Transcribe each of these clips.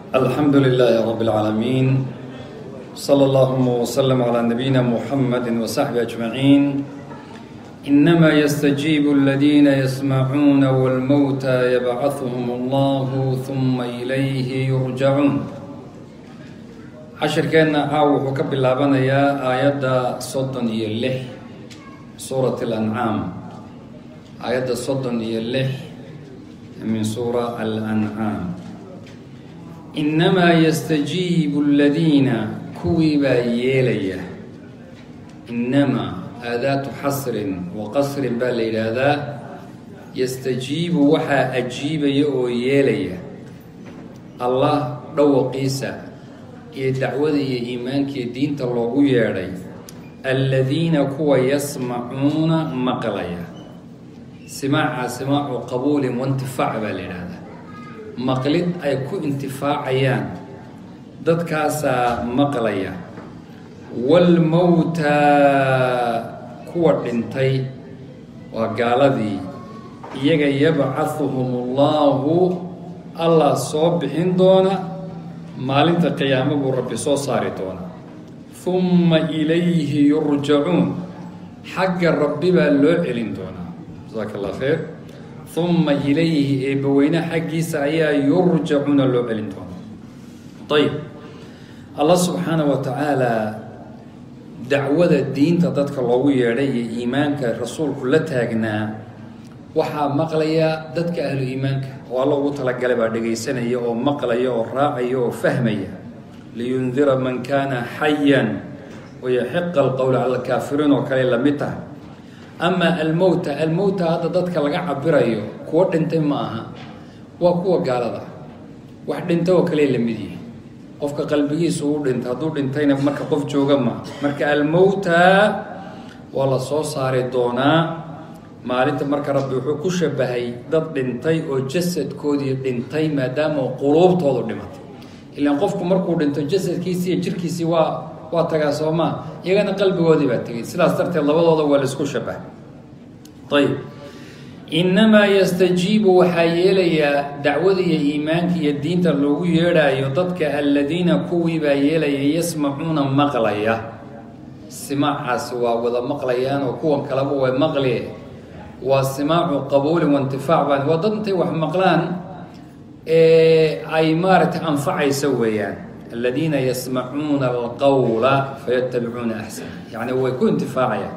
الحمد لله رب العالمين صلى اللهم وسلم على نبينا محمد وصحبه أجمعين إنما يستجيب الذين يسمعون والموتى يبعثهم الله ثم إليه يرجعون cashirkeenna caaw wuxuu ka bilaabanayaa aayadda soddon iyo lix suurat alancaam aayadda soddon iyo lix min suura alancaam innamaa yastajiibu aladiina kuwii baa yeelaya innamaa aadaatu xasrin wa qasrin baa la yidhaahdaa yastajiibu waxaa ajiibaya oo yeelaya allah dhawaqiisa iyo dacwada iyo iimaankiiyo diinta loogu yeedhay alladiina kuwa yasmacuuna maqlaya simaaca simaacu qabuulin waintifaac baa la yidhaahdaa maqlid ay ku intifaacayaan dadkaasaa maqlaya waalmowtaa kuwa dhintay waa gaaladii iyaga yabcahuhum ullahu allah soo bixin doona maalinta qiyaamo buu rabbi soo saari doonaa humma ilayhi yurjacuun xagga rabbi baa loo celin doonaa jasaaka allah khayr humma ilayhi eebbaweyne xaggiisa ayaa yurjacuuna loo celin doonaa ayib allah subxaana wa tacaala dacwada diinta dadka loogu yeedhay iyo iimaanka rasuulku la taagnaa waxaa maqlaya dadka ahlu iimaanka oo alla ugu talagalay baa dhegaysanaya oo maqlaya oo raacaya oo fahmaya liyundira man kaana xayan wayaxiqa alqowl cala alkaafiriin oo kale lamid tahay amaa almowta almowta hadda dadka laga cabirayo kuwo dhintay ma aha waa kuwa gaalada wax dhintay oo kale lamid yihi qofka qalbigiisu u dhintay hadduu dhintayna marka qof jooga ma marka almowta waa la soo saari doonaa maalinta marka rabbi wuxuu ku shabahay dad dhintay oo jasadkoodii dhintay maadaama quluubtoodu dhimatay ilaan qofku markuu dhinto jasadkiisii iyo jirkiisii waa waa tagaa soomaa iyagana qalbigoodii baa tegay sidaas darteed labadooda waa laisku shabahay ayib innamaa yastajiibu waxaa yeelayaa dacwada iyo iimaanka iyo diinta loogu yeedhaayo dadka alladiina kuwii baa yeelaya yasmacuuna maqlaya simaacaasi waa wada maqlayaan oo kuwan kaleba way maqli waa simaacu qabuulin waintifaac baan waa dad intay wax maqlaan ay maaragtay anfacaysa weeyaan aladiina yasmacuuna alqawla fayatabicuuna axsana yacni way ku intifaacayaan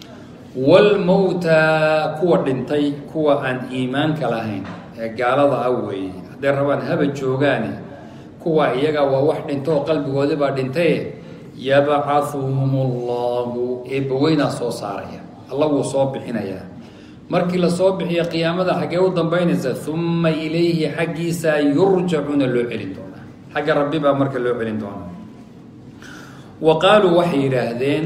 waalmowta kuwa dhintay kuwa aan iimaanka lahayn ee gaalada ah weeye hadday rabaan haba joogaane kuwa iyaga waa wax dhinto oo qalbigoodii baa dhintaye yabcahuhum allahu eebbaweynaa soo saaraya alla wuu soo bixinayaa markii lasoo bixiyo qiyaamada xaggee u dambaynaysa humma ilayhi xaggiisa yurjacuuna loo celin doonaa xagga rabbi baa marka loo celin doonaa wa qaaluu waxay yidhaahdeen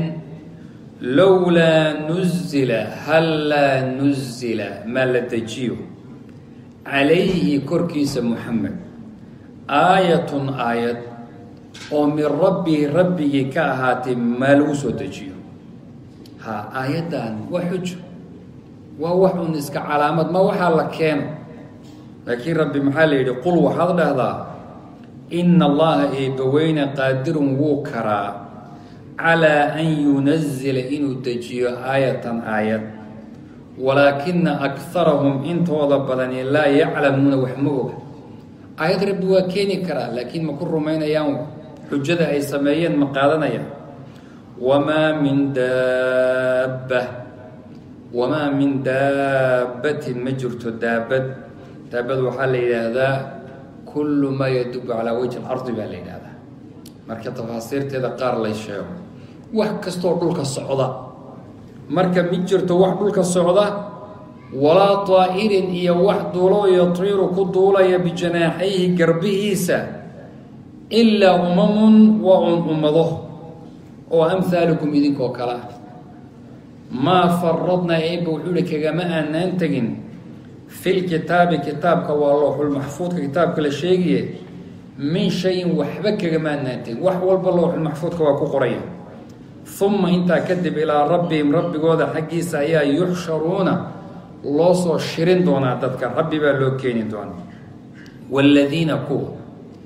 lowlaa nuzila hallaa nuzila maa la dejiyo calayhi korkiisa muxamed aayatun aayad oo min rabbihi rabbigii ka ahaatay maa lagu soo dejiyo ha aayaddan waa xujo waa wax un iska calaamad ma waxaa la keeno laakiin rabbi maxaa la yidhi qul waxaad dhahdaa ina allaha eebbaweyne qaadirun wuu karaa calaa an yunazila inuu dejiyo aayatan aayad walaakina akharahum intooda badani laa yaclamuuna wax ma oga aayad rabbi waa keeni karaa laakiin ma ku rumaynayaan xujada ay sameeyeen ma qaadanayaan wamaa min daabba wamaa min daabbatin ma jirto daabad daabad waxaa la yidhaahdaa kullu maa yadubu calaa wajhi alardi baa la yidhaahdaa marka tafaasiirteeda qaar lay sheego wax kastoo dhulka socda marka mi jirto wax dhulka socda walaa taa'irin iyo wax duulo yatiiru ku duulaya bijanaaxayhi garbihiisa ilaa umamun waa un ummado oo amhaalukum idinkoo kale ah maa faradnaa eebba wuxuu ihi kagama aanaan tegin filkitaabi kitaabka waa looxulmaxfuudka kitaabka la sheegaye min shayin waxba kagama aanaan tegin wax walba looxulmaxfuudka waa ku qoraya uma intaa kadib ilaa rabbihim rabbigooda xaggiisa ayaa yuxsharuuna loo soo shirin doonaa dadka rabbi baa loo keeni doonaa waaladiina kuwa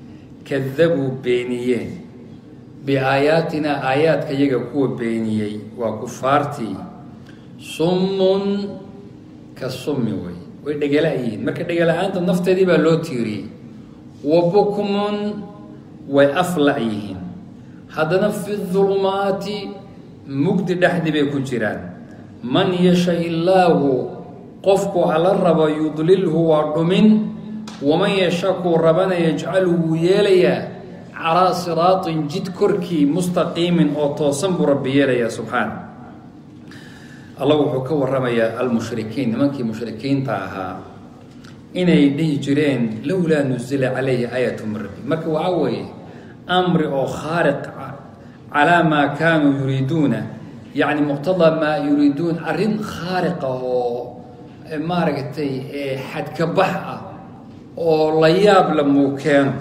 kadabuu beeniyeen biaayaatinaa aayaadka yaga kuwa beeniyey waa kufaartii summun ka summi wey way dhegala yihiin marka dhegala-aanta nafteedii baa loo tiiriyey wa bukmun way afla yihiin haddana fi dulmaati mugdi dhexdii bay ku jiraan man yasha illaahu qofku alla rabo yudlilhu waa dhumin waman yasha kuu rabana yajcalu wuu yeelayaa calaa siraatin jid korkii mustaqiimin oo toosan buu rabbi yeelayaa subxaana allah wuxuu ka waramayaa almushrikiin nimankii mushrikiinta ahaa inay dhihi jireen lowlaa nuzila calayhi aayatu min rabbi marka waxaa weeye amri oo khaariq calaa maa kaanuu yuriiduuna yacni muqtadaa maa yuriiduun arrin khaariqa oo maaragtay xadkabax ah oo la yaab la muu keeno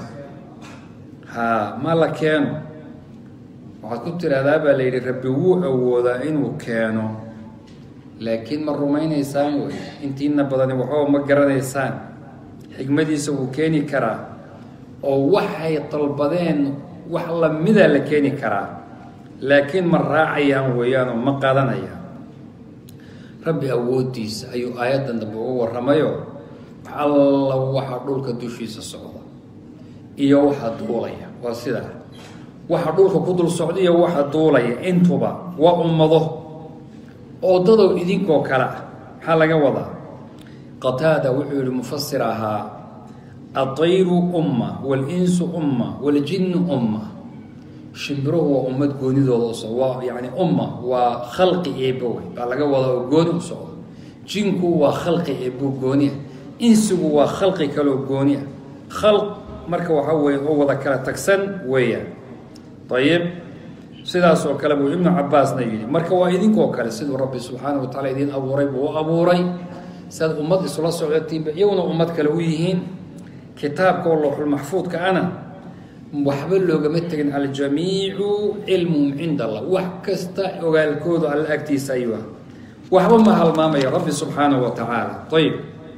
haa ma la keeno waxaad ku tiraahdaa baa la yidhi rabbi wuu awoodaa inuu keeno laakiin ma rumaynaysaan wey intiina badani waxbaba ma garanaysaan xikmadiisa wuu keeni karaa oo waxay dalbadeen wax lamidaa la keeni karaa laakiin ma raacayaan weeyaan oo ma qadanayaan rabbi awooddiisa ayuu aayaddan dambe uga warramayo alla waxa dhulka dushiisa socda iyo waxa duulaya waa sidaa waxa dhulka ku dul socda iyo waxa duulaya intuba waa ummado oo dadow idinkoo kale ah maxaa laga wadaa qataada wuxuu yihi mufasir ahaa adayru umma walinsu umma waljinnu umma shimbiruhu waa ummad goonidooda u socdo waa yani umma waa khalqi eebowey baa laga wadaa oo gooni u socdo jinku waa khalqi eebo gooniah insigu waa khalqi kaleoo gooniah khalq marka waxaa weeye oo wada kala tagsan weeyaan ayib sidaas oo kale buu ibnu cabaasna yidhi marka waa idinkoo kale siduu rabbi subxaana wa taala idiin abuuray buu u abuuray siaad ummad isula socdotiinba iyaguna ummad kale u yihiin kitaabka oo lowxulmaxfuudka ana waxba loogama tegin aljamiicu cilmuhum cinda allah wax kasta ogaalkoodu alla agtiisa ayuu ah waxba ma halmaamaya rabbi subxaanahu wa tacaala ayib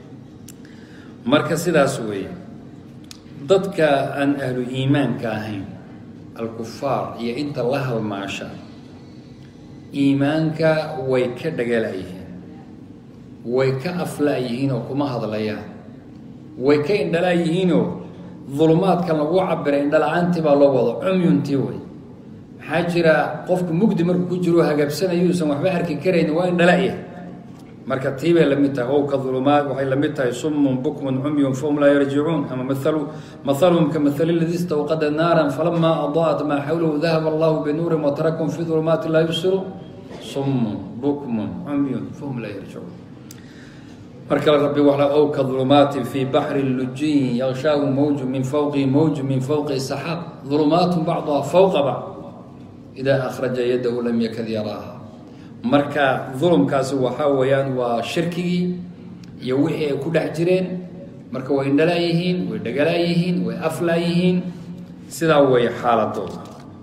marka sidaas weeye dadka aan ahlu iimaanka ahayn alkufaar iyo inta la halmaasha iimaanka way ka dhagalayihiin way ka afla-yihiin oo kuma hadlayaan way ka indhalaayihiinoo dulumaadkan lagu cabiray indhala-aantii baa loo wado cumyuntii wey maxaa jira qofku mugdi markuu ku jiro hagaabsanayuusan waxba arki karayni waa indhala-ya marka tii bay lamid tahay ow ka dulumaad waxay lamid tahay sumun bukmun cumyun fahum laa yarjicuun ama maalu mahaluhum ka mahali ladii istawqada naaran falamaa adaat maa xawlahu dahaba allahu binuurin watarakum fi dulumaati laa yubsiruun sumun bukmun cumyun fahum laa yarjicuun markale rabbi wala ow ka dulumaatin fii baxri lujiyin yakshaahu mawju min fawqihi mawju min fawqihi saxaab dulumaatun bacduha fawqa bacd idaa akhraja yadahu lam yakad yaraaha marka dulumkaasi waxaa weeyaan waa shirkigii iyo wixii ay ku dhex jireen marka way indhalaayihiin way dhagalaayihiin way aflaayihiin sidaa weeye xaaladooda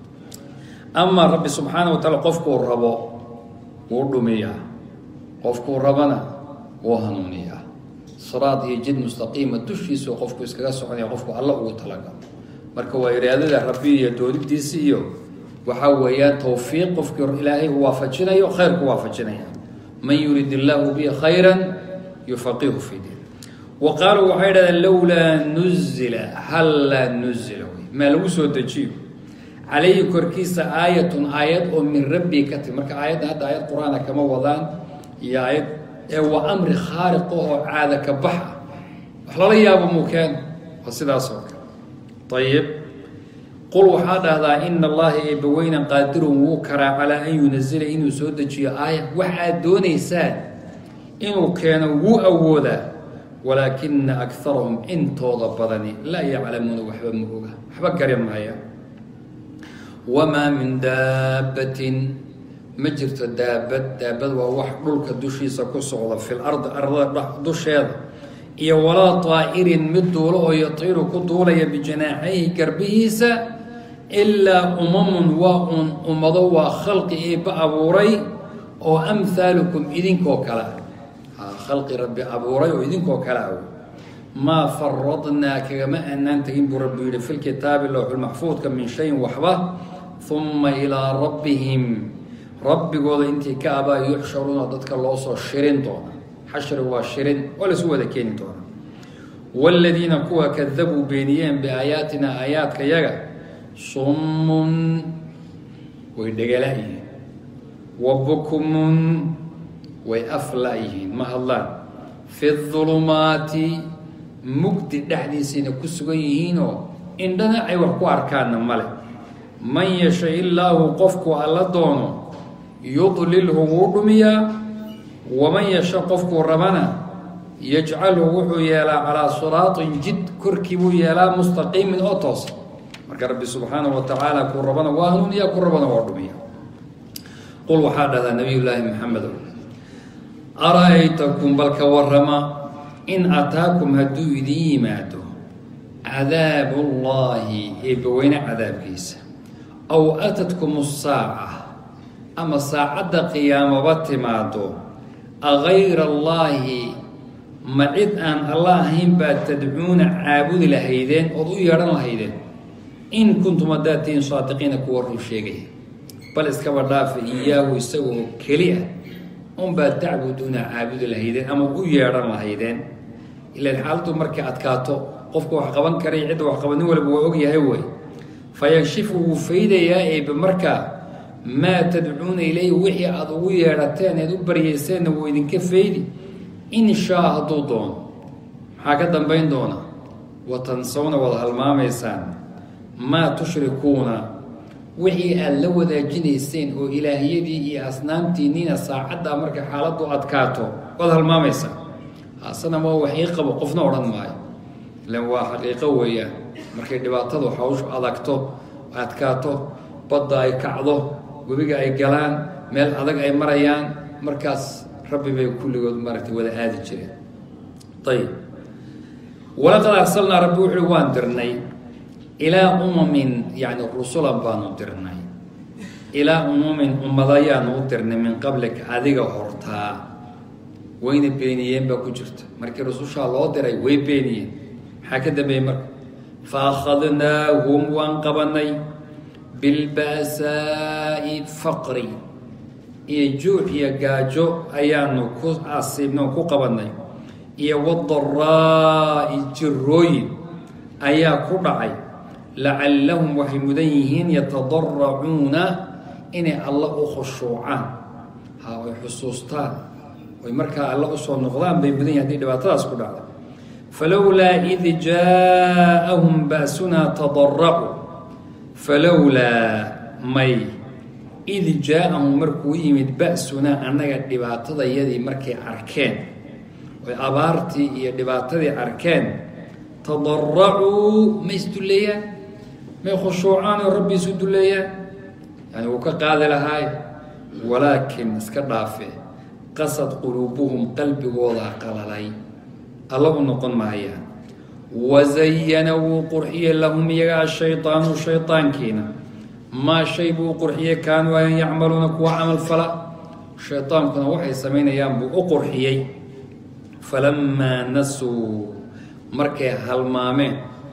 amaa rabbi subxaana wa taala qofkuu rabo wuu dhumiyaa qofkuu rabana wuu hanuuniyaa siraad iyo jid mustaqiima dushiisu qofku iskaga soconaya qofku alla ugu talagalo marka waa iraadada rabbi iyo doonidiisi iyo waxaa weeyaan towfiiq qofkii ilaahay uu waafajinayo khayrku waafajinaya man yurid illaahu bi khayra yufaqihu fi diin wa qaaluu waxay dhahdeen lowlaa nuzila hallaa nuzila wey maa lagu soo dejiyo calayhi korkiisa aayatun aayad oo min rabbi ka timi marka aayadda hadda aayad qur-aana kama wadaan iyo aayad ee waa amri khaariqa oo caada ka bax ah wax lala yaabo mukeen waa sidaas oo kale ayib qul waxaa dhahdaa ina allaha eebbaweynan qaadirun wuu karaa calaa an yunazila inuu soo dejiyo aaya waxaad doonaysaan inuu keeno wuu awoodaa walaakina akarahum intooda badani laa yaclamuuna waxba ma oga waxba gari maaya wamaa min daabbatin ma jirto daabad daabad waa wax dhulka dushiisa ku socda fil ardi ardada dusheeda iyo walaa taa'irin mid duulo oo yatiiru ku duulaya bijanaaxayhi garbihiisa ilaa umamun waa uun ummado waa khalqi eebba abuuray oo amhaalukum idinkoo kale ah khalqi rabbi abuuray oo idinkoo kale ah maa faradnaa kagama aanaan tegin buu rabbi yihi fi lkitaabi lowxulmaxfuudka min shayin waxba uma ilaa rabbihim rabbigooda intii ka abaa yuxsharuuna dadka loo soo shirin doona xashri waa shirin oo laysu wada keeni doona waaladiina kuwa kadabuu beeniyeen biaayaatina aayaadka yaga summun way dhegala-yihiin wa bukmun way afla-yihiin ma hadlaan fi dulumaati mugdi dhexdiisayna ku sugan yihiinoo indhana ay wax ku arkaanna male man yasha illaahu qofku alla doono yudlilhu wuu dhumiyaa waman yasha qofkuu rabana yajcalhu wuxuu yeelaa calaa siraatin jid korkii buu yeelaa mustaqiimin oo toosa marka rabbi subxaanahu wa tacaala kuu rabana waa hanuuniya ku rabana waa dhumiya qul waxaa dhahdaa nabiy llaahi maxamedo ara-aytakum balka warama in ataakum hadduu idin yimaado cadaabullaahi eebbaweyne cadaabkiisa aw atadkum saaca ama saacadda qiyaamaba timaado agayra allaahi ma cid aan alla ahayn baad tadcuuna caabudi lahaydeen ood u yeedhan lahaydeen in kuntum haddaad tihiin saadiqiina kuwa run sheegaya bal iskaba dhaafa iyaahu isagoo keli ah unbaad tacbuduuna caabudi lahaydeen ama u yeedhan lahaydeen ilaan xaaladdu markay adkaato qofka wax qaban karay cidda wax qaba nin walba waa ogyahay wey fayakshifu wuu faydayaa eebe markaa maa tadcuuna ilayhi wixii aada ugu yeedhateen eed u baryayseenna wuu idinka faydi in shaa hadduu doono maxaa ka dambayn doona wa tansawna wada halmaamaysaan maa tushrikuuna wixii aada la wadaajinayseen oo ilaahiyadii iyo asnaamtiinniina saacaddaa markay xaaladdu adkaato waad halmaamaysaa asana waa waxii qabo qofna odhan maayo ilan waa xaqiiqo weeyaan markay dhibaatadu hawshu adagto adkaato badda ay kacdo webiga ay galaan meel adag ay marayaan markaas rabbi bay kulligood maaragtay wada aadi jireen ayib walaqad arsalnaa rabbi wuxuui waan dirnay ilaa umamin yacni rusulan baanu dirnay ilaa umumin ummadayaanu u dirnay min qablika adiga hortaa wayna beeniyeen baa ku jirta markii rusushaa loo diray way beeniyeen maxaa ka dambeeyey marka fa akhadnaahum waan qabanay bilba'saa'i faqri iyo juuc iyo gaajo ayaanu ku asiibno ku qabanay iyo wadaraa'i jirooyin ayaa ku dhacay lacallahum waxay mudan yihiin yatadaracuuna inay alla u khushuucaan ha ay xusuustaan oy markaa alla usoo noqdaan bay mudan yihin hadii dhibaatadaas ku dhacda falowlaa id jaaءahum ba'sunaa tadaracuu falowlaa may id jaa-ahum markuu yimid ba'sunaa annaga dhibaatadayadii markay arkeen oy abaartii iyo dhibaatadii arkeen tadaracuu ma isdulleeyaan may khushuucaan oo rabbi isu dulleeyaan yani wuu ka qaadi lahaay walaakin iska dhaafe qasad quluubuhum qalbigoodaa qalalay alla u noqon maayaan wazayana wuu qurxiyey lahum iyaga ashaydaanu shaydaankiina maa shay buu qurxiyey kaanuu ayan yacmaluuna kuwa camal fala shaydaankuna waxay samaynayaan buu u qurxiyey falamaa nasuu markay halmaameen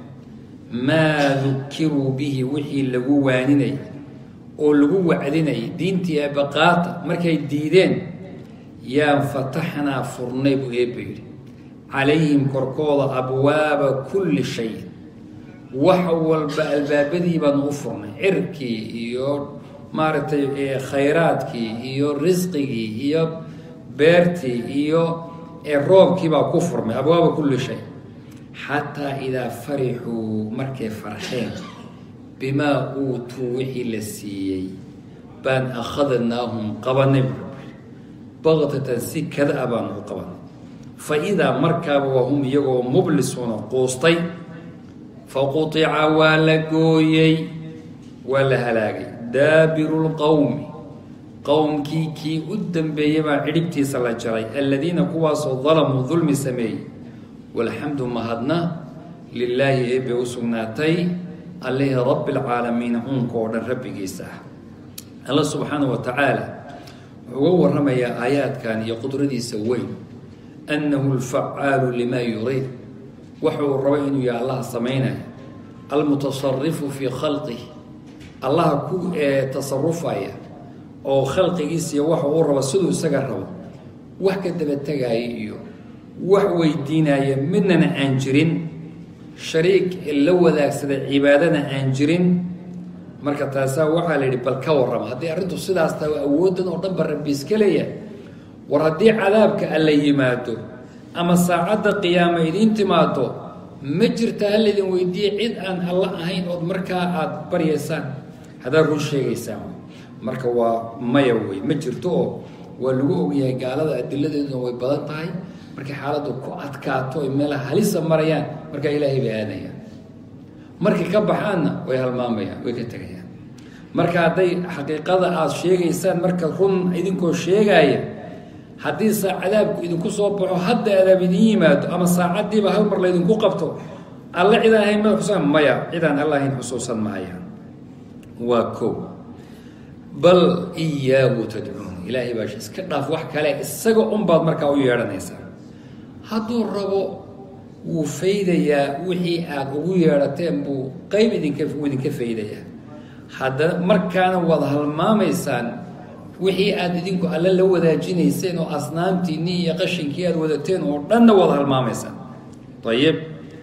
maa dukiruu bihi wixii lagu waaninayay oo lagu wacdinayay diintii eebaqaata markay diideen yaan fataxnaa furnay buu eebba yidhi calayhim korkooda abwaaba kulli shay wax walba albaabadii baanu u furnay cirkii iyo maaragtay khayraadkii iyo risqigii iyo beertii iyo roobkii baa ku furmay abwaaba kulli shay xataa idaa farixuu markay farxeen bimaa uutuu wixii la siiyey baan akhadnaahum qabanay baktatan si kada-a baanu u qabanay fa idaa markaaba waa hum iyagoo mublisuuna quustay faqutica waa la gooyey waa la halaagay daabiru lqowmi qowmkii kii u dambeeyey baa cidhibtiisa la jaray aladiina kuwaasoo dalamuu dulmi sameeyey walxamdu mahadna lilaahi eebay u sugnaatay allihii rabbi lcaalamiina uunka oo dhan rabbigiisa ah alla subxaana wa tacaala wuxuu uga waramayaa aayaadkan iyo qudradiisa weyn annahu lfacaalu limaa yuriid waxuu rabo inuu yahay allaha samaynaya almutasarifu fii khalqihi allaha ku tasarufaya oo khalqigiisiiy waxa uu rabo siduu isaga rabo wax ka daba tegaya iyo wax weydiinaya midnana aan jirin shariik la wadaagsada cibaadana aan jirin marka taasaa waxaa la yidhi bal ka warrama haddii arrintu sidaas tahay awooddan oo dhan ba rabbi iska leeyahay war haddii cadaabka alla yimaado ama saacadda qiyaama idiin timaado ma jirta ha laydin weydiiye cid aan alla ahayn ood markaa aada baryaysaan haddaad run sheegaysaan marka waa maya wey ma jirto oo waa lagu ogyahay gaalada adiladeeduna way badan tahay markay xaaladdu ku adkaato ay meelaha halisa marayaan markaa ilaahay bay aadayaan markay ka baxaanna way halmaamayaan way ka tegayaan marka hadday xaqiiqada aada sheegaysaan marka run idinkoo sheegaaya haddii saa cadaabku idinku soo baxo hadda adaab idin yimaado ama saacaddiiba hal mar laydinku qabto alle cidaan ahayn ma xusuusan maya cidaan alla ahayn xusuusan mahayaan waa ko bal iyaahu tadcuun ilaahay baa iska dhaaf wax kale isaga unbaad markaa u yeedhanaysaa hadduu rabo wuu faydayaa wixii aada ugu yeedhateen buu qeyb idinka wuu idinka faydayaa haddana markaana waad halmaamaysaan wixii aada idinku alle la wadaajinayseen oo asnaamtiinii iyo qashinkii aada wadateen oo dhanna waad halmaamaysaan ayib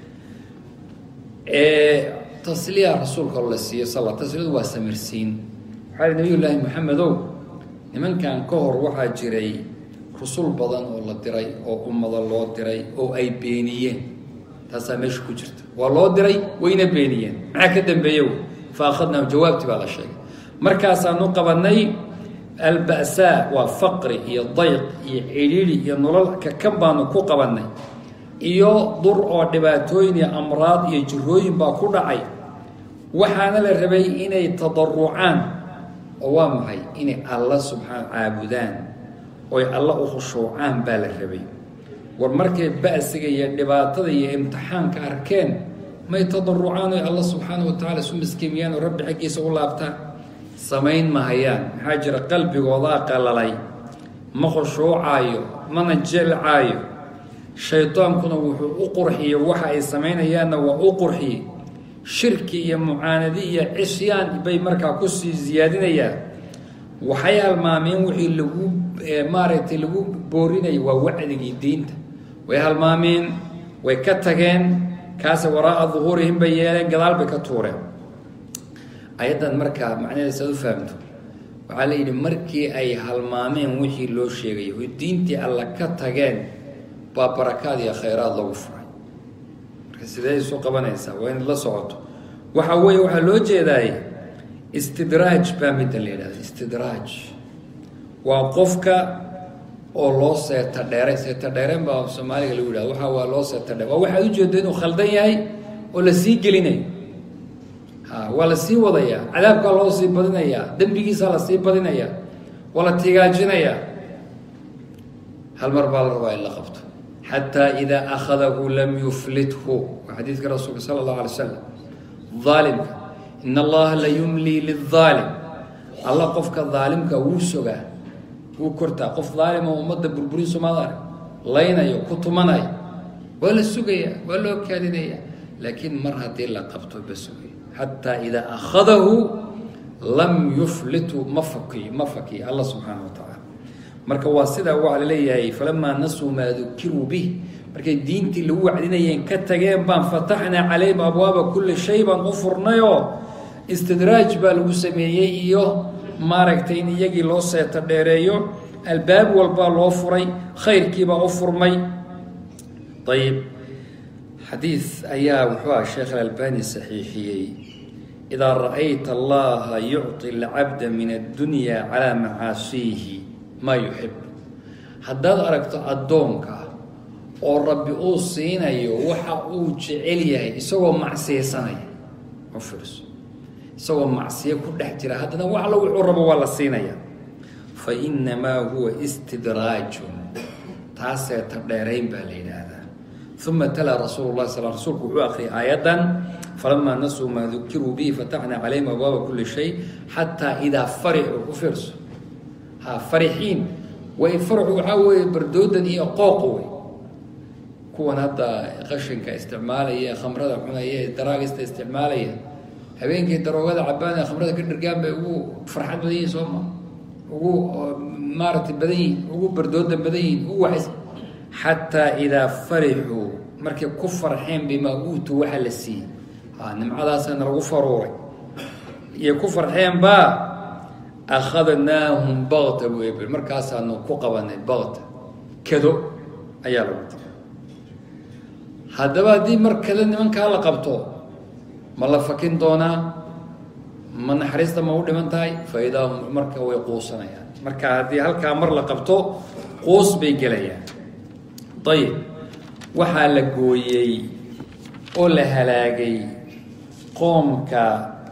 tasliya rasuulka la siiyo sal tasliyadu waa samirsiin waxaa li nabiy llaahi maxamedow nimankan ka hor waxaa jiray rusul badan oo la diray oo ummada loo diray oo ay beeniyeen taasaa meesha ku jirta waa loo diray wayna beeniyeen maxaa ka dambeeyo fa akhadnaahum jawaabtii baa la sheegay markaasaanu qabanay alba'saa waa faqri iyo dayq iyo cidhiidhi iyo nolol kakan baanu ku qabannay iyo dur oo dhibaatooyin iyo amraad iyo jirooyin baa ku dhacay waxaana la rabay inay tadarucaan oo waa maxay inay alla subxaan caabudaan oy alla u khushuucaan baa la rabay war markay ba'siga iyo dhibaatada iyo imtixaanka arkeen may tadarucaan oy alla subxaana wa tacala isu miskiimiyaan oo rabbi xaggiisa u laabtaan samayn mahayaan maxaa jira qalbigoodaa qalalay ma khushuucaayo mana jelcaayo shaydaankuna wuxuu u qurxiyey waxa ay samaynayaanna waa u qurxiyey shirki iyo mucaanadi iyo cisyaan bay markaa kusii siyaadinayaan waxay halmaameen wixii lagu maaragtay lagu boorinayay waa wacdigii diinta way halmaameen way ka tageen kaase waraa'a duhuurihim bay yeeleen gadaal bay ka tuureen ayaddan markaa macnaheeda saad u fahamto waxaa la yidhi markii ay halmaameen wixii loo sheegay oo diintii alla ka tageen baa barakaad iyo khayraad lagu furay marka sidee isu qabanaysaa waa inaad la socoto waxa weeye waxaa loo jeedaaye istidraaj baa midda la yidhahda istidraaj waa qofka oo loo seeta dheeray seeta dheereen baa soomaaliga lagu yidhahda waxa waa loo seeta dheer waa waxaad ujeedda inuu khaldan yahay oo la sii gelinayo ha waa la sii wadayaa cadaabkaa loo sii badinayaa dembigiisaa la sii badinayaa waa la tigaajinayaa hal mar baa la rabaa in la qabto xataa idaa akhadahu lam yuflithu waa xadiidka rasuulka sala allahu alay slam aalimka in allaha la yumlii liaalim alla qofka daalimka wuu sogaa wuu kortaa qof daalima ummadda burburin somaad arag laynayo ku tumanayo waa la sugayaa waa loo kaadinaya laakiin mar haddii la qabto ba sugay xataa idaa akhadahu lam yuflithu ma fakiy ma fakiy alla subxaana wa tacaala marka waa sidaa waxaa laleeyahay falamaa nasuu maa dukiruu bih markay diintii lagu wacdinayeen ka tageen baan fataxnaa calayhim abwaaba kulli shay baan u furnayoo istidraaj baa lagu sameeyey iyo maaragtay in iyagii loo seeta dheereeyo albaab walbaa loo furay khayrkiibaa u furmay ayib xadiid ayaa wuxuu ah sheekh alalbani saxiixiyey idaa ra'ayta allaha yucطi alcabda min addunya calaa macaasiihi maa yuxib haddaad aragto addoonka oo rabbi uu siinayo waxa uu jecel yahay isagoo macsiyeysanaya u fiirso isagoo macsiyo ku dhex jira haddana wax alla wuxuu rabo waa la siinaya fa innamaa huwa istidraajun taasee ta dheerayn baa la yidhaahdaa uma talaa rasuulu lah sal rsulku wuxuu akhriyay aayaddan falamaa nasuu maa dukiruu bihi fataxnaa calayhim abwaaba kulli shay xataa idaa farixuu u fiirso ha farixiin way farxu waxaa weeye bardoodan iyo qooq wey kuwan hadda qashinka isticmaalaya ee khamrada cunaya ee daraagista isticmaalaya habeenkii daroogada cabaan ee khamrada ka dhargaan bay ugu farxad badan yihin sooma ugu maaragtay badan yihin ugu bardooda badan yihin ugu waxays xataa idaa farixuu markay ku farxeen bimaa uutuu waxa la siiyey a nimcadaasana lagu faruuray iyo ku farxeen baa akhadnaahum bakta buu ebel markaasaanu ku qabanay bakta kado ayaa lagu tiri haddaba haddii mar kado nimankaa la qabto ma la fakin doonaa ma naxariista ma u dhiman tahay fa idaa hum marka way quusanayaan marka haddii halkaa mar la qabto quus bay gelayaan ayib waxaa la gooyey oo la halaagay qoomka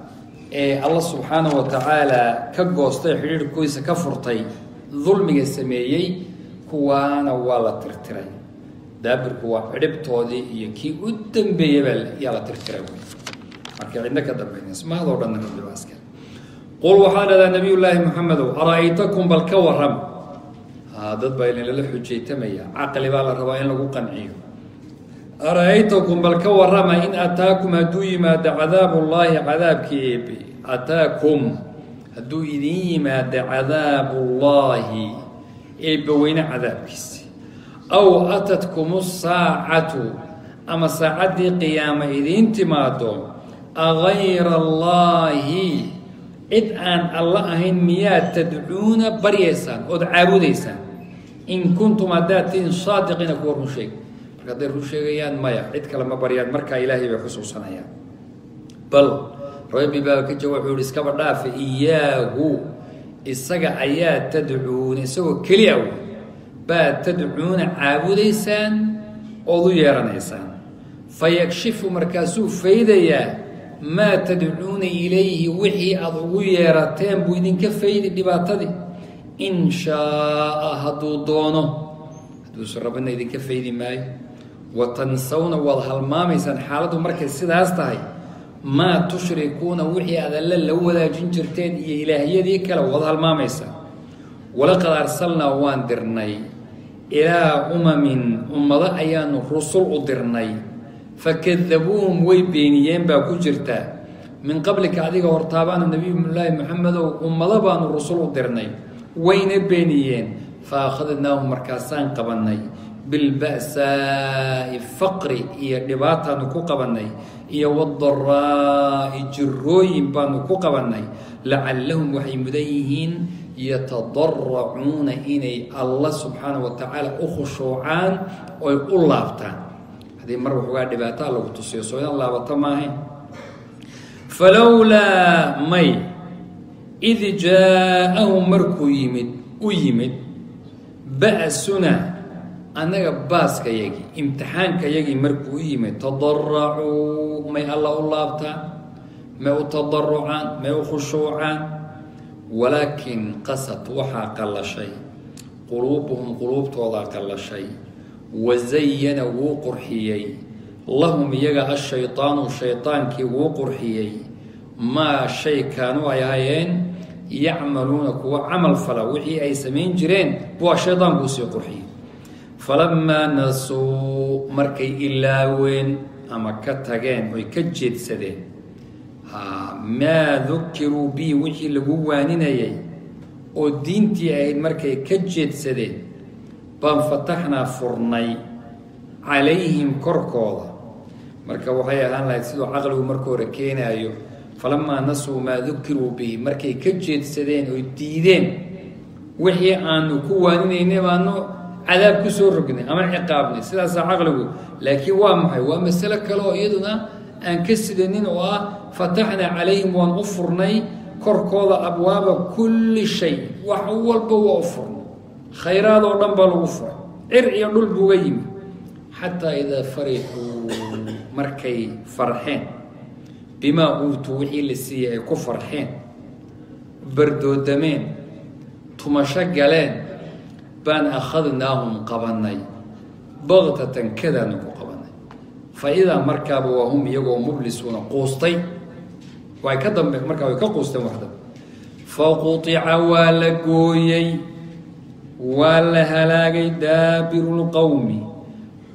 ee alla subxaanahu wa tacaala ka goostay xidhiirhkiisa ka furtay dulmiga sameeyey kuwaana waa la tirtiray daabirku waa cidhibtoodii iyo kii u dambeeyabaa yaa la tirtiray wy marka cidno ka dambaynays mahadoo dhanna rabbi baa iska qul waxaa dhahdaa nabiy llaahi moxamedow ara-aytakum bal ka waram haa dad baa ilinlala xujaytamaya caqli baa la rabaa in lagu qanciyo ara-aytakum bal ka warama in ataakum hadduu yimaado cadaabullaahi cadaabkii eebe ataakum hadduu idin yimaado cadaabullaahi eebbe weyne cadaabkiisi aw atatkum saacatu ama saacaddii qiyaama idiin timaado agayra allaahi cid aan alla ahayn miyaad tadcuuna baryaysaan ood caabudaysaan in kuntum haddaad tihin saadiqiina kuwa run sheeg marka hadday run sheegayaan maya cid kale ma baryaan markaa ilaahay bay xusuusanayaan bal rabbi baa ka jawaab wuxuu ihi iskaba dhaafa iyaahu isaga ayaa tadcuuna isagoo keliya wey baad tadcuuna caabudaysaan ood u yeeranaysaan fayakshifu markaasuu faydayaa maa tadcuuna ilayhi wixii aada ugu yeerateen buu idinka faydi dhibaatadii in shaaa hadduu doono hadduusan rabina idinka faydi maayo wa tansawna waad halmaamaysaan xaaladdu markay sidaas tahay maa tushrikuuna wixii aad alle la wadaajin jirteen iyo ilaahyadii kale waad halmaamaysaan walaqad arsalnaa waan dirnay ilaa umamin ummado ayaanu rusul u dirnay fakadabuuhum way beeniyeen baa ku jirta min qablika adiga hortaabaanu nabiyulaahi moxamedow ummado baanu rusul u dirnay wayna beeniyeen fa akhadnaahum markaasaan qabannay bilba'saa'i faqri iyo dhibaataanu ku qabannay iyo wadaraa'i jirooyin baanu ku qabannay lacallahum waxay mudan yihiin yatadaracuuna inay alla subxaana wa tacaala u khushuucaan oy u laabtaan haddii mar waxoogaa dhibaataa lagu tusiyo soo inaan laabato maahayn falowlaa may id jaa-ahum markuu yimid u yimid ba'suna annaga baaskayagii imtixaankayagii markuu u yimid tadaracuu may alla u laabtaan may u tadarucaan may u khushuucaan walaakin qasad waxaa qallashay quluubuhum quluubtoodaa qallashay wazayana wuu qurxiyey lahum iyaga ashaydaanu shaydaankii wuu qurxiyey maa shay kaanuu ay ahayeen yacmaluuna kuwa camal fala wixii ay samayn jireen waa shaydaanku usii qurxiyey falamaa nasuu markay ilaaween ama ka tageen oy ka jeedsadeen maa dukiruu bii wixii lagu waaninayay oo diintii ahayd markay ka jeedsadeen baan fataxnaa furnay calayhim korkooda marka waxay ahaan lahayd siduu caqligu marka hore keenaayo falamaa nasuu maa dukiruu bihi markay ka jeedsadeen oy diideen wixii aanu ku waaninaynay baanu cadaab ku soo rognay ama ciqaabnay sidaasaa caqligu laakiin waa maxay waa masalo kale oo iyaduna aan ka sidanin oo ah fataxnaa calayhim waan u furnay korkooda abwaaba kulli shay wax walba waa u furnay khayraad oo dhan baa lagu furay cir iyo dhul buuga yimi xataa idaa farixuu markay farxeen bimaa uutuu wixii la siiyey ay ku farxeen bardoodameen tumasho galeen baan akhadnaahum qabannay baktatan kadaanu ku qabannay fa idaa markaaba waa hum iyagoo mublisuuna quustay way ka dambe markaa way ka quusteen waxda faqutica waa la gooyey waa la halaagay daabiru lqowmi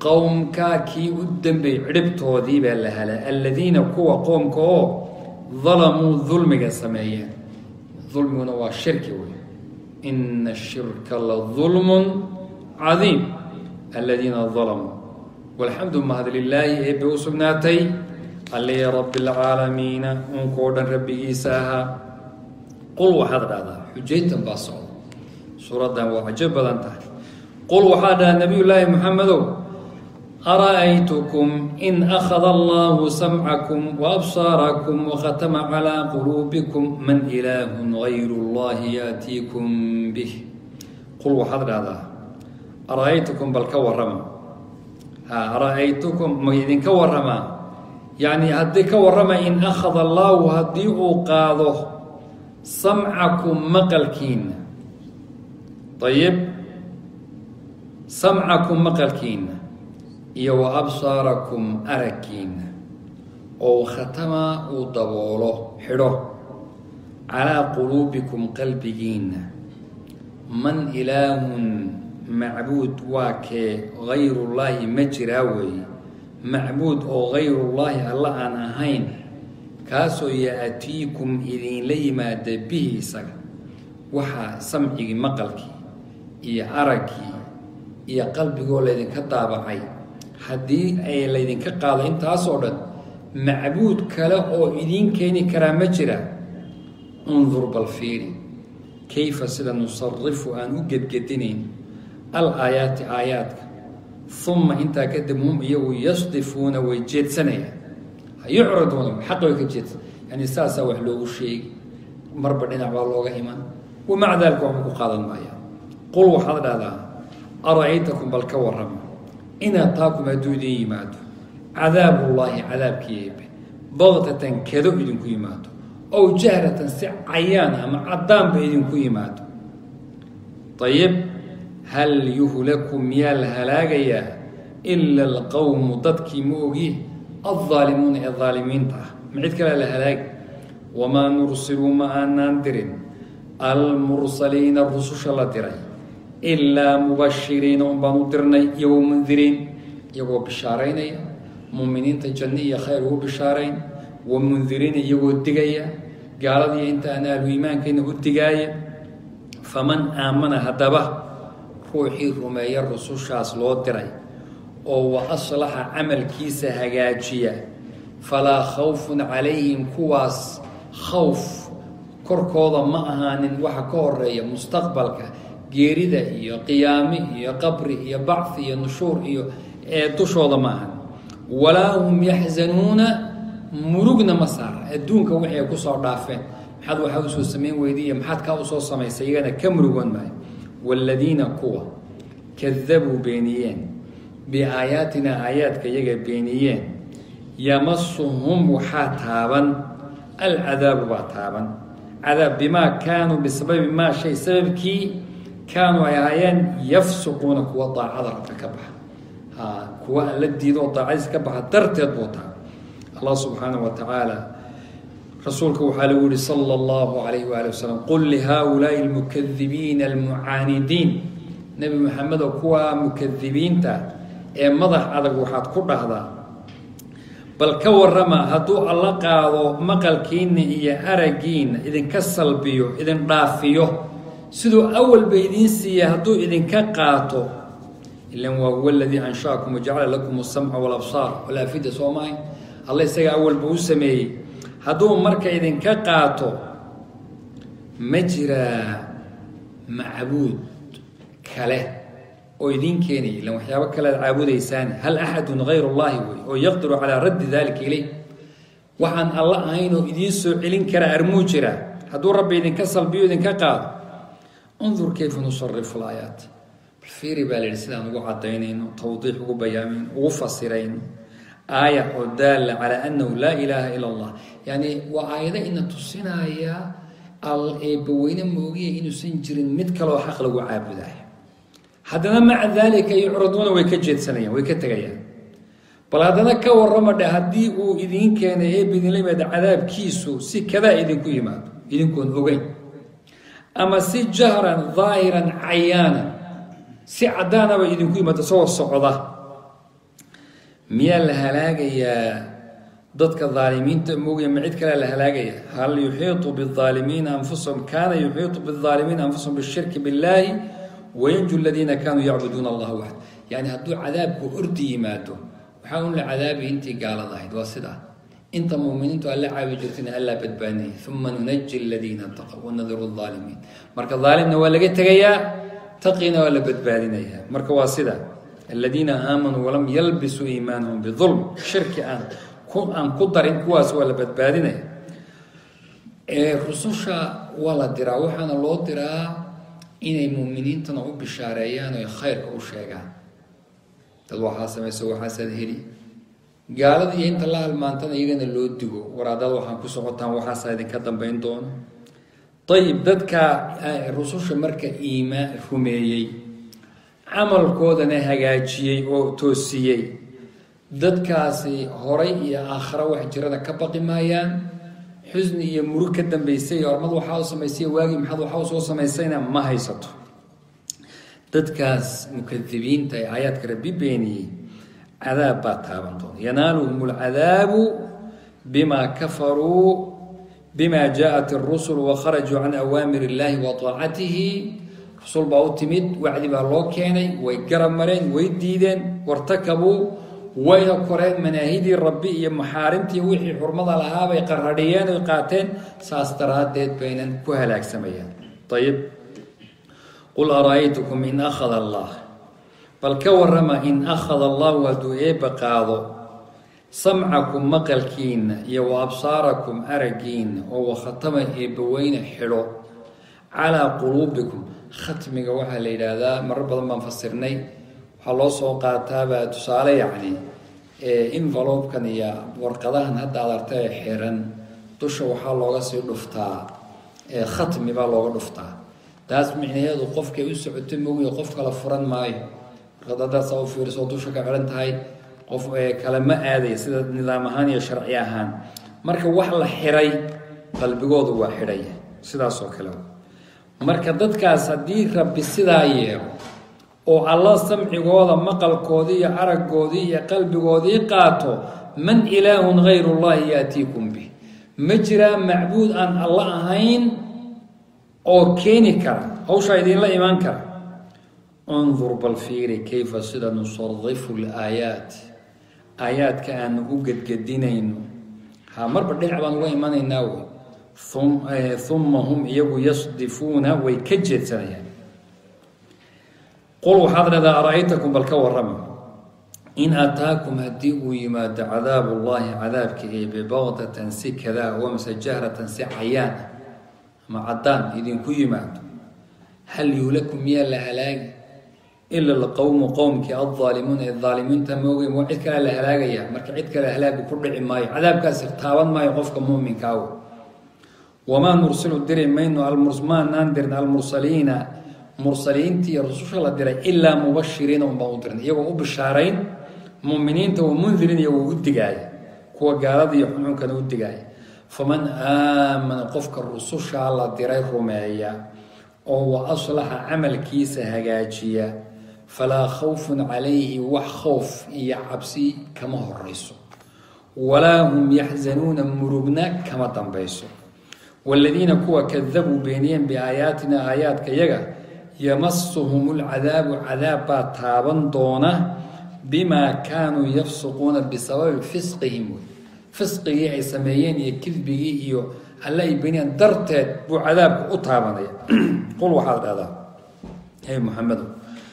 qowmkaa kii u dambey cidhibtoodii baa la halaa aladiina kuwa qoomka oo dalamuu dulmiga sameeyeen dulmiguna waa shirki wey ina ashirka la dulmun cadiim aladiina dalamuu walxamdu mahad lilaahi eebbe u sugnaatay alli rabbi alcaalamiina unkoo dhan rabbigiisa ahaa qul waxaad dhahdaa xujayntan baa socda suuraddan waa cajo badan tahay qul waxaa dhahaa nabiy llaahi moxamedow ara'aytukum in akhada allahu samcakum waabsaarakum wakhatama calaa quluubikum man ilaahun gayru llahi yaatiikum bih qul waxaad dhahdaa ara'aytukum bal ka warrama ha ara'aytukum ma idinka warramaa yacni haddii ka warrama in akhada allaahu haddii uu qaado samcakum maqalkiina ayib samcakum maqalkiina iyo wa absaarakum aragkiina oo khatama uu daboolo xidho calaa quluubikum qalbigiina man ilaahun macbuud waa kee gayrullaahi ma jiraa weeye macbuud oo gayrullaahi alla aan ahayn kaasoo yaatiikum idinla yimaada bihi isaga waxaa samcigii maqalkii iyo araggii iyo qalbigoo laydinka daabacay haddii ay laydinka qaado intaasoo dhan macbuud kale oo idiin keeni karaa ma jira undur bal fiiri kayfa sida nusarifu aan u gedgedinayn al aayaati aayaadka uma intaa kadib hum iyagu yasdifuuna way jeedsanayaan yucraduuna xaq way ka jeedsan yani saasaa wax loogu sheegi marba dhinac baa looga iman wamaca daalika waxba ku qaadan maayaan qul waxaad dhahdaa ara-aytakum bal ka warrama in ataakum hadduu idin yimaado cadaabullaahi cadaabkii eebe baktatan kedo idinku yimaado ow jahratan si cayaan ama caddaanba idinku yimaado ayib hal yuhlaku miyaa la halaagayaa ila alqowmu dadkii ma ogi aldaalimuuna ee daalimiinta ah ma cid kalea la halaagi wamaa nursiluu ma aanaan dirin almursaliina rususha la diray ilaa mubashiriina un baan u dirnay iyo wamundiriin iyagoo bishaaraynaya muuminiinta janno iyo khayr ugu bishaarayn wamundiriina iyagoo digaya gaaladiiyo inta aan ahlu iimaankayna u digaaya faman aamana haddaba ruuxii rumeeya rusushaas loo diray oo wa aslaxa camalkiisa hagaajiya falaa khawfun calayhim kuwaas khawf korkooda ma ahaanin waxa ka horeeya mustaqbalka geerida iyo qiyaami iyo qabri iyo bacfi iyo nushuur iyo ee dushooda ma ahan walaa hum yaxzanuuna murugna ma saara adduunka wixii ay kusoo dhaafeen maxaad waxaa usoo samayn weydiiya maxaad kaa usoo samaysay iyagana ka murugoon maayo waaladiina kuwa kadabuu beeniyeen biaayaatina aayaadka iyaga beeniyeen yamasuhum waxaa taaban alcadaabu baa taaban cadaab bimaa kaanuu bisababi maa shay sababkii kaanuu ay ahaayeen yafsuquuna kuwa daacada rabka ka baxa ha kuwa alla diido oo daacadiisa ka baxa darteed buu taha allah subxaanaه wa tacaala rasuulka waxaa lagu yihi salى اllahu alayh wali wasalam qul lihaaulaaءi اlmukadibiina almucaanidiin nebi maxamedo kuwa mukadibiinta ee madax adag waxaad ku dhahdaa bal ka warrama hadduu alla qaado maqalkiina iyo araggiina idinka salbiyo idin dhaafiyo siduu awalba idiin siiya hadduu idinka qaato ilan waa huwa aladii anshaakum wajacala lakum asamca walabsaar walaafida soo mahay alla isaga awalba u sameeyey hadduu marka idinka qaato ma jiraa macbuud kale oo idiin keenaya ilan waxyaabo kale ad caabudaysaan hal axadun hayr اllahi wey oo yaqdiru calaa raddi dalika ilayh waxaan alla ahayn oo idiin soo celin kara armuu jira hadduu rabbi idinka salbiyo idinka qaado undur kayfa nusarifu laayaat bal fiiri baa la yihi sidaan ugu cadaynayno tawdiix ugu bayaamayno ugu fasirayno aaya oo daalla calaa annahu laa ilaaha ila allah yani waa aayado ina tusinaya al eebbaweyne moogiya inuusan jirin mid kaleoo xaq lagu caabudayo haddana maca daalika yucraduuna way ka jeedsanayaan way ka tegayaan bal haddana ka warrama dhe haddii uu idiin keenay eeb idinla yimaado cadaabkiisu si kadaa idinku yimaado idinkoon ogeyn ama si jahran daahiran cayaanan si caddaanaba idinku yimaado isagoo socda miyaa la halaagayaa dadka daalimiinta moogaya ma cid kalea la halaagaya hal yuxiiطu biaalimiina anfusahum kaana yuxiiطu biaalimiina anfusahum bishirki biاllaahi wayanju ladiina kaanuu yacbuduuna allaha waxd yani hadduu cadaabku ordi yimaado waxaa un la cadaabi intii gaalada ahayd waa sidaa inta muminiintu alla caabi jirtayna allaa badbaadinaya uma nunaji aladiina taqow wanadiru aalimiin marka daalimna waa laga tegayaa taqina waa la badbaadinaya marka waa sida aladiina aamanuu walam yalbisuu iimaanahum biulm shirki aan aan ku darin kuwaas waa la badbaadinaya rususha waa la diraa waxaana loo diraa inay muminiintana u bishaareeyaan oy khayrka u sheegaan dad waxaa samayso waxaasaad heli gaalada iyo inta la halmaantana iyagana loo digo waraadada waxaan ku socotaan waxaasaa idinka dambeyn doono ayib dadka rususha marka iimaan rumeeyey camalkoodana hagaajiyey oo toosiyey dadkaasi horay iyo aakhiro wax jirana ka baqi maayaan xusni iyo murug ka dambaysay ormad waxaa u samaysay waagii maxaad waxaa u soo samaysayna ma haysato dadkaas mukadibiinta ee aayaadka rabbi beeniyey cadaab baa taaban doona yanaaluhum alcadaabu bima kafaruu bima jaaءat الrusul wakharajuu can awaamir اllahi wa طaacatihi rusul baa u timid wacdi baa loo keenay way garab mareen way diideen wartakabuu wayna koreen manaahidii rabbi iyo maxaarimtii wixii xurmada lahaabay qarradhiyeen oy qaateen saas daraaddeed baynan ku halaagsamayaan ayib qul araaytukum in akhada allah bal ka warrama in akhada allahu hadduu eebba qaado samcakum maqalkiinna iyo wa absaarakum araggiinna oo wakhatama eebbaweyne xidho calaa quluubikum khatmiga waxaa la yidhaahdaa marar badan baan fasirnay waxaa loo soo qaataabaa tusaale yacni envelopkan iyo warqadahan hadda ad arta ee xiran dusha waxaa looga sii dhuftaa khatmi baa looga dhuftaa taas micnaheedu qofkay u socoto mogiyo qof kala furan maayo warqad haddaad saa u fiiriso dusha ka xihan tahay qof kale ma aadaya sida nidaam ahaan iyo sharci ahaan marka wax la xiray qalbigoodu waa xidhaya sidaas oo kale marka dadkaas haddii rabbi sidaa yeelo oo alla samcigooda maqalkoodii iyo araggoodii iyo qalbigoodii qaato man ilaahun hayru llahi yaatiikum bih ma jiraa macbuud aan alla ahayn oo keeni kara hawshaa idinla imaan kara undur bal fiiri kayfa sida nusarifu laayaat aayaadka aanu u gedgedinayno ha marba dhinac baan uga imanaynaa wey uma hum iyagu yasdifuuna way ka jeedsanayaan qul waxaad dhahdaa ara-aytakum bal ka warrama in ataakum haddii uu yimaado cadaabu llaahi cadaabka eebe baqdatan si kadaa wamse jahratan si cayaan ama caddaan idinku yimaado hal yuulakum miyaa la halaagi ila alqowmu qowmkii aldaalimuuna ee daalimiinta moogay waa cid kale la halaagaya marka cid kale halaagu ku dhici maayo cadaabkaasi taaban maayo qofka muuminka aw wamaa nursilu diri mayno maanaan dirin almursaliina mursaliintii iyo rususha la diray ilaa mubashiriina unbaan u dirin iyagoo u bishaarayn muminiinta wa mundirin iyagoo u digaaya kuwa gaalada iyo xunuunkana u digaaya faman aamana qofka rusushaa la diray rumeeya oo wa aslaxa camalkiisa hagaajiya falaa khawfun calayhi wax khowf iyo cabsi kama horeyso walaa hum yaxzanuuna murugna kama dambayso waaladiina kuwa kadabuu beeniyeen biaayaatina aayaadka yaga yamasuhum lcadaabu cadaab baa taaban doona bimaa kaanuu yafsuquuna bisababi fisqihim wey fisqigii ay sameeyeen iyo kidbigii iyo alle ay beeniyeen darteed buu cadaabka u taabanaya qul waxaad dhahdaa hey muxamedo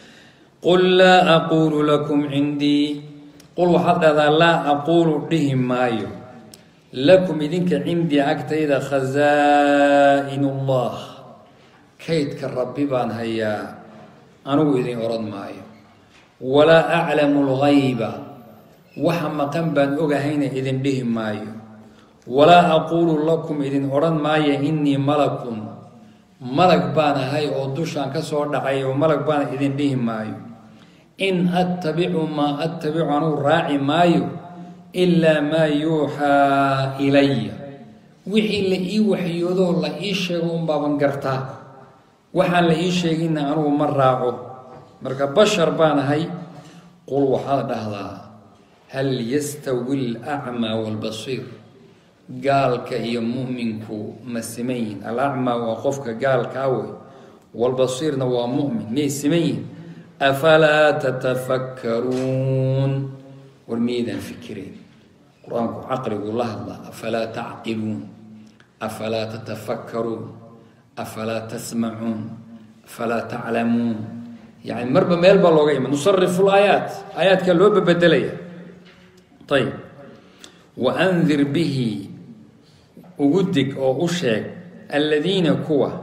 qul laa aquulu lakum cindii qul waxaad dhahdaa laa aquulu dhihi maayo lakum idinka cindii agtayda khazaa'in ullah kaydka rabbi baan hayaa anigu idin odhan maayo walaa aclamu lgayba waxa maqan baan ogahayna idin dhihi maayo walaa aquulu lakum idin odhan maayo innii malakun malag baan ahay oo dushaan ka soo dhacay oo malag baana idin dhihi maayo in attabicu maa attabicu anugu raaci maayo ilaa maa yuuxaa ilaya wixii la ii waxyoodoo la ii sheego unbaaban gartaa waxaan la ii sheeginna anugu ma raaco marka bashar baan ahay qul waxaad dhahdaa hal yastawi alacmaa waalbasiir gaalka iyo mu'minku ma siman yihin alacmaa waa qofka gaalkaa wey waalbasiirna waa mu'min miyay siman yihin afalaa tatafakkaruun war miyaydaan fikireen qur-aanku caqliguu la hadlaa afalaa tacqiluun afalaa tatafakkaruun afalaa tasmacuun afalaa taclamuun yani marba meel baa looga ima nusarifu laayaat aayaadkaa loo babedelaya ayb wa andir bihi ugu dig oo u sheeg alladiina kuwa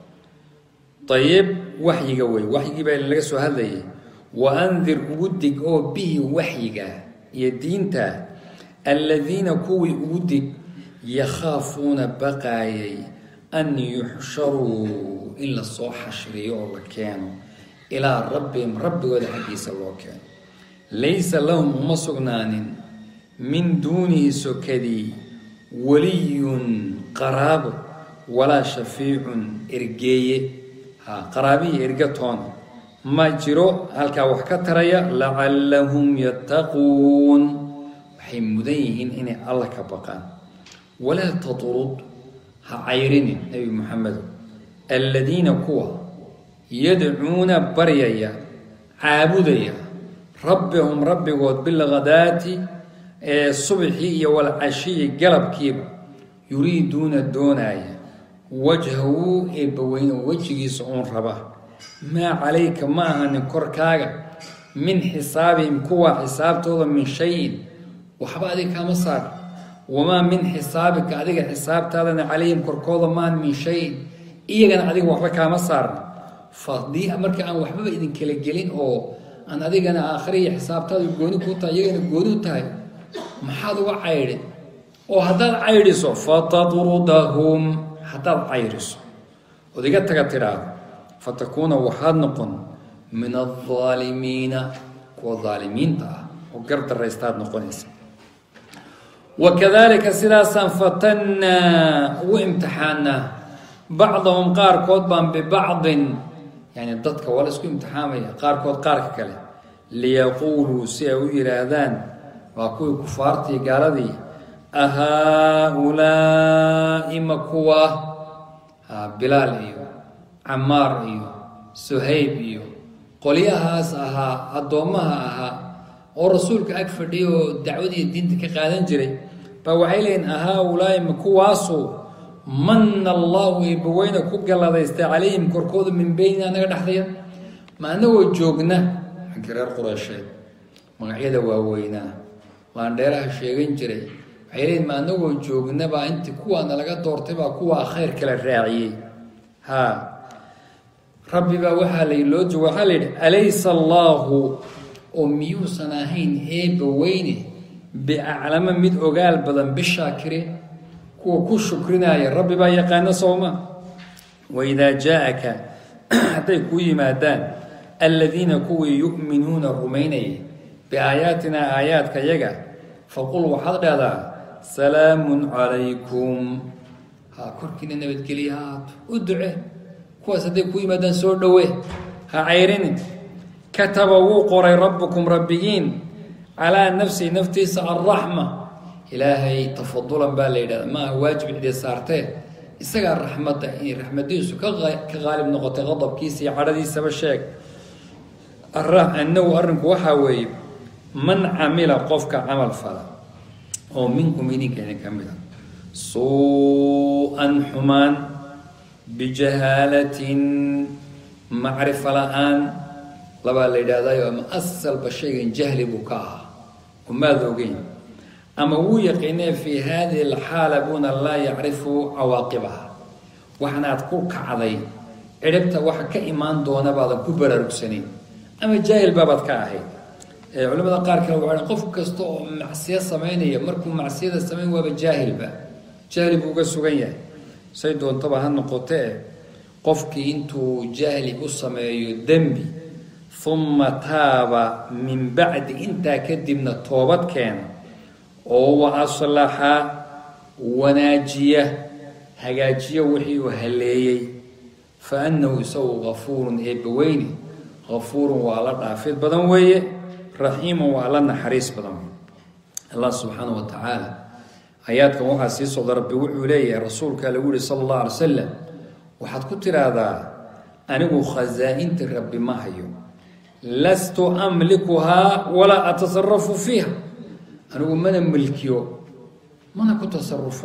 ayib waxyiga wey waxyigii baa laga soo hadlayay wa andir ugu dig oo bihi waxyiga iyo diinta alladiina kuwii ugu dig yakhaafuuna baqaayay an yuxsharuu in lasoo xashriyo oo la keeno ilaa rabbihim rabbigooda xaggiisa loo keeno laysa lahum uma sugnaanin min duunihi sokadii waliyun qaraabo walaa shafiicun ergeeye ha qaraabihi erge toona ma jiro halkaa wax ka taraya lacallahum yattaquun waxay mudan yihiin inay alla ka baqaan walaa tatrud ha cayrinin nebi moxamedo alladiina kuwa yadcuuna baryaya caabudaya rabbihum rabbigood bilghadaati ee subxii iyo walcashiyi galabkiiba yuriiduuna doonaaya wajhahu eebbaweyne wejigiisa uun raba maa calayka ma ahanin korkaaga min xisaabihim kuwa xisaabtooda min shayin waxba adiga kaama saar wamaa min xisaabika adiga xisaabtaadana calayhim korkooda maan min shayin iyagana adiga waxba kaama saarna fadii marka aan waxbaba idin kala gelin oo aan adigana aakhiriya xisaabtaadu gooni kuu tahay iyagana gooni u tahay maxaad uga caydhin oo haddaad caydhiso fatatrudahum haddaad cayriso ood iga taga tidhaahdo fatakuuna waxaad noqon min aldaalimiina kuwa daalimiinta ah oo gardaraystaad noqonaysa wakadalika sidaasaan fatannaa ugu imtixaanaa bacdahum qaarkood baan bibacdin yani dadka waa la isku imtixaamaya qaarkood qaarka kale liyaquuluu si ay u yidhaahdaan waa kuwii kufaartii gaaladii ahaa-ulaa'i ma kuwa bilaal iyo camaar iyo suhayb iyo qolyahaas ahaa addoommaha ahaa oo rasuulka ag fadhiya oo dacwadiiyo diinta ka qaadan jiray baa waxay leeyihin ahaa-ulaa'i ma kuwaasu manna allahu eebbaweyne ku galladaystay calayhim korkooda min beynina naga dhexdaya ma anagoo joogna xaggii reer qureysheed magacyada waaweynaa laandheeraha sheegan jiray waxay leeyihin ma anagoo joogna baa intii kuwaana laga doortay baa kuwaa khayr kala raaciyey ha rabbi baa waxaa la loo jooga waxaa la yidhi alaysa allaahu oo miyuusan ahayn eebba weyne biaclama mid ogaal badan bishaakiriin kuwa ku shukrinaya rabbi baa yaqaano sooma waidaa jaa-aka hadday kuu yimaadaan alladiina kuwii yu'minuuna rumaynayay biaayaatinaa aayaadka yaga faqul waxaad dhahdaa salaamun calaykum ha korkiina nabadgelya haato u duce kuwaas hadday kuu yimaadaan soo dhowe ha cayrinin kataba wuu qoray rabbukum rabbigiin calaa nafsihi naftiisa alraxma ilaahay tafadulan baa la yidhahda maaha waajib cidii saartee isagaa raxmadda inay raxmadiisu ka ka qaalib noqotay qadabkiisa iyo cadhadiisaba sheeg annagu arrinku waxaa weeye man camila qofka camal fala oo minkum idinka idin ka mid a suu-an xumaan bijahaalatin macrifo la-aan labaa la yidhaahdayo ama asalba shaygan jahli buu ka ahaa umaad ogeyn ama wuu yaqiinee fii haadihi alxaala buuna laa yacrifu cawaaqibaha waxanaad ku kacday cidhibta waxa ka imaan doona baadan ku baraarugsanayn ama jaahil baabaad ka ahayd culamada qaar kale waxay qof kasta oo macsiyo samaynaya markuu macsiyada samayn waaba jaahilba jahli buu uga sugan yahay say doontaba ha noqotee qofkii intuu jahli u sameeyo dembi uma taaba min bacdi intaa kadibna toobad keena oo wa aslaxa wanaajiya hagaajiyo wixii uu haleeyey fa annahu isagu gafuurun eebbaweyne gafuurun waa la dhaafid badan weeye raxiimun waa la naxariis badan allah subxaana wa tacaala aayaadkan waxaa sii socda rabbi wuxuu leeyahay rasuulka lagu yihi sala allah alay salam waxaad ku tiraahdaa anigu khasaa-inti rabbi ma hayo lastu amlikuhaa walaa atasarafu fiiha anigu mana milkiyo mana ku tasarufo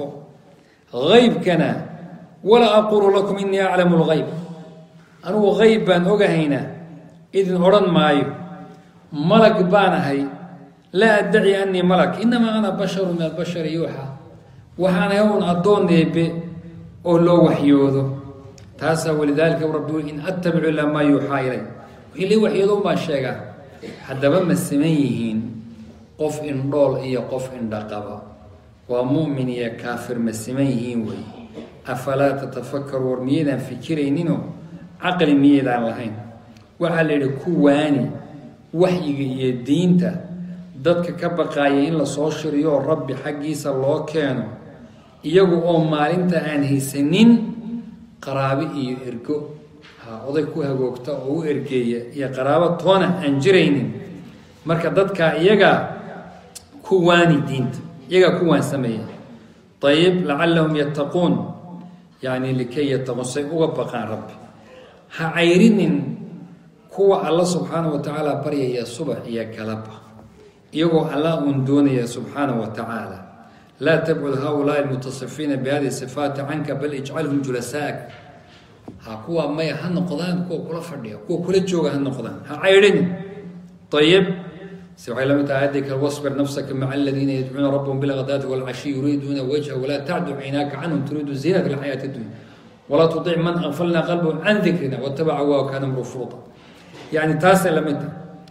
haybkana walaa aqulu lakum inii aclamu lgayb anigu hayb baan ogahaynaa idin odhan maayo malag baan ahay laa addaci anii malak inamaa ana basharu min albashari yuuxa waxaan ahay un addoon eebe oo loo waxyoodo taasaa walidaalika rabbi in attabicu ilaa maa yuuxaa ilay wixii lii waxyoodo baan sheegaa haddaba ma siman yihiin qof indhool iyo qof indhaqaba waa mu'min iyo kaafir ma siman yihiin wey afalaa tatafakaru war miyaydaan fikirayninoo caqli miyaydaan lahayn waxaa la yidhi ku waani waxyiga iyo diinta dadka ka baqaaya in lasoo shiriyooo rabbi xaggiisa loo keeno iyagu oo maalinta aan haysanin qaraabe iyo ergo ha oday ku hagoogta oo u ergeeya iyo qaraabo toona aan jiraynin marka dadkaa iyagaa ku waani diinta iyagaa ku waan sameeya ayib lacallahum yattaquun yacni likay yattaquun say uga baqaan rabbi ha cayrinin kuwa alla subxaana wa tacaala baryaya subax iyo galaba iyagoo allah uun doonaya subxaana wa tacaala laa tabcud haulaai almutasifiina bihadihi sifaati canka bal ijcalhum julasaak ha kuwa maya ha noqdaan kuwa kula fadhiya kuwa kula jooga ha noqdaan ha caydhin ayib se waxay lamid tahay addii kale wasbir nafsaka maca aladiina yadcuuna rabbahum bilghadaati walcashi yuriiduuna wajha walaa tacdu caynaaka canhum turiidu ziinata alxayaati addunya walaa tudic man aqfalna qalbahu can dikrina watabaca waa kaana mru furuta yani taasay la mid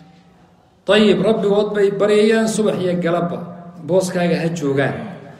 tahay ayib rabbigood bay baryayaan subax iyo galabba booskaaga ha joogaan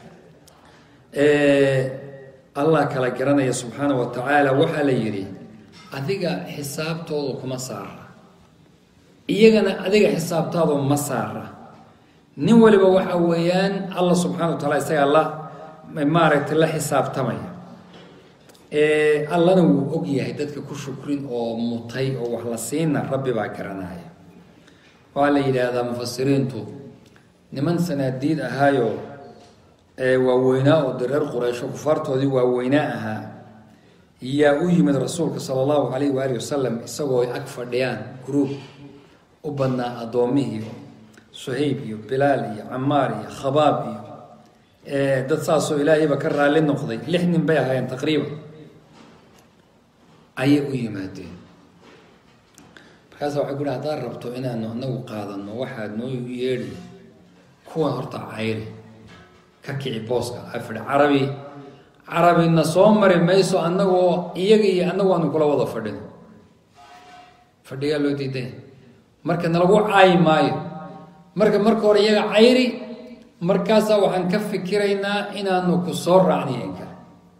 allah kala garanaya subxaana wa tacaala waxaa la yidhi adiga xisaabtoodu kuma saara iyagana adiga xisaabtaadu ma saara nin waliba waxa weeyaan allah subxana wa taala isagaa la maaragtay la xisaabtamaya allana wuu og yahay dadka ku shukrin oo mutay oo wax la siina rabbi baa garanaya waxaa la yidhaahdaa mufasiriintu niman sanaadiid ahaayo waaweynaa oo de reer qureysho kufaartoodii waaweynaa ahaa yaa u yimid rasuulka sala allahu calayh waali wasalam isagoo ay ag fadhiyaan gruub u badnaa addoommihii suhayb iyo bilaal iyo camaar iyo khabaab iyo dad saasoo ilaahayba ka raalli noqday lix nin bay ahaayeen taqriiban ayay u yimaadeen markaasa waxay ku hi haddaad rabto inaanu anagu qaadano waxaad noo yeedhi kuwan horta cayri ka kici booska afidh carabi carabina soo mari mayso annagoo iyaga iyo annagu aanu kula wada fadhino fadhigaa loo diiday marka nalagu caayi maayo marka marka hore iyaga cayri markaasaa waxaan ka fikiraynaa inaanu ku soo raacniyen kale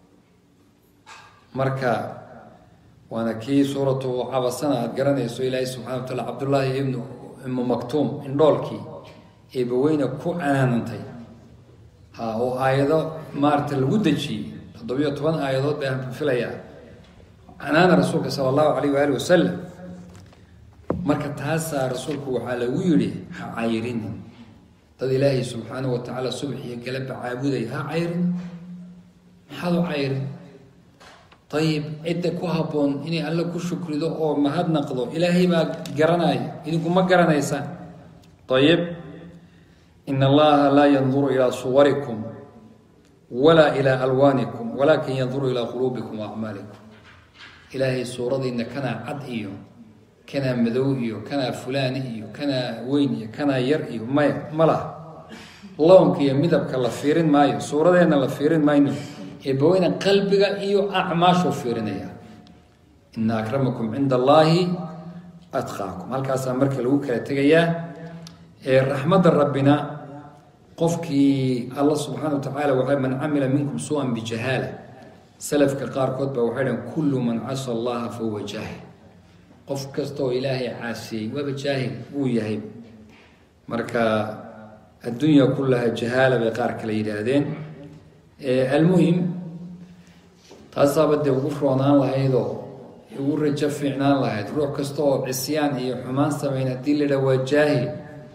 marka waana kii suuratu cabasana aada garanayso ilaahay subxana wa taala cabdullaahi ibnu ibnu maktuum indhoolkii eebaweyne ku canaanantay ha oo aayado maarata lagu dejiyey toddobiyo toban aayadood baan filayaa canaana rasuulka sala allahu calayh waali wasalam marka taasaa rasuulku waxaa lagu yidhi ha cayrinin dad ilaahay subxaana wa tacaala subax iyo galaba caabuday ha cayrin maxaad u cayrin ayib cidda ku habboon inay alle ku shukrido oo mahadnaqdo ilaahay baa garanaya idinkuma garanaysaan ayib in allaha laa yanduru ilaa suwarikum walaa ilaa alwaanikum walaakin yanduru ilaa quluubikum waacmaalikum ilaahay suuradiina kanaa cad iyo kanaa madow iyo kanaa fulaani iyo kanaa weyn iyo kanaa yar iyo maya ma laha lownka iyo midabka la fiirin maayo suuradeenna la fiirin mayno eebaweyne qalbiga iyo acmaashuu fiirinaya ina akramakum cinda allaahi atqaakum halkaasaa marka lagu kala tegayaa raxmadda rabbina qofkii alla subxaana wa tacaala waa man camila minkum su-an bijahaala salafka qaarkood baa waxay dhahen kullu man casa allaha fahuwa jaahil qof kastaoo ilaahay caasiyey waaba jaahil wuu yahay marka addunya kullaha jahaala bay qaar kale yidhaahdeen almuhim taasaaba dee ugu roonaan lahaydoo ugu rajo fiicnaan lahayd ruux kasta oo cisyaan iyo xumaan sameyn haddii la dhaa waa jaahil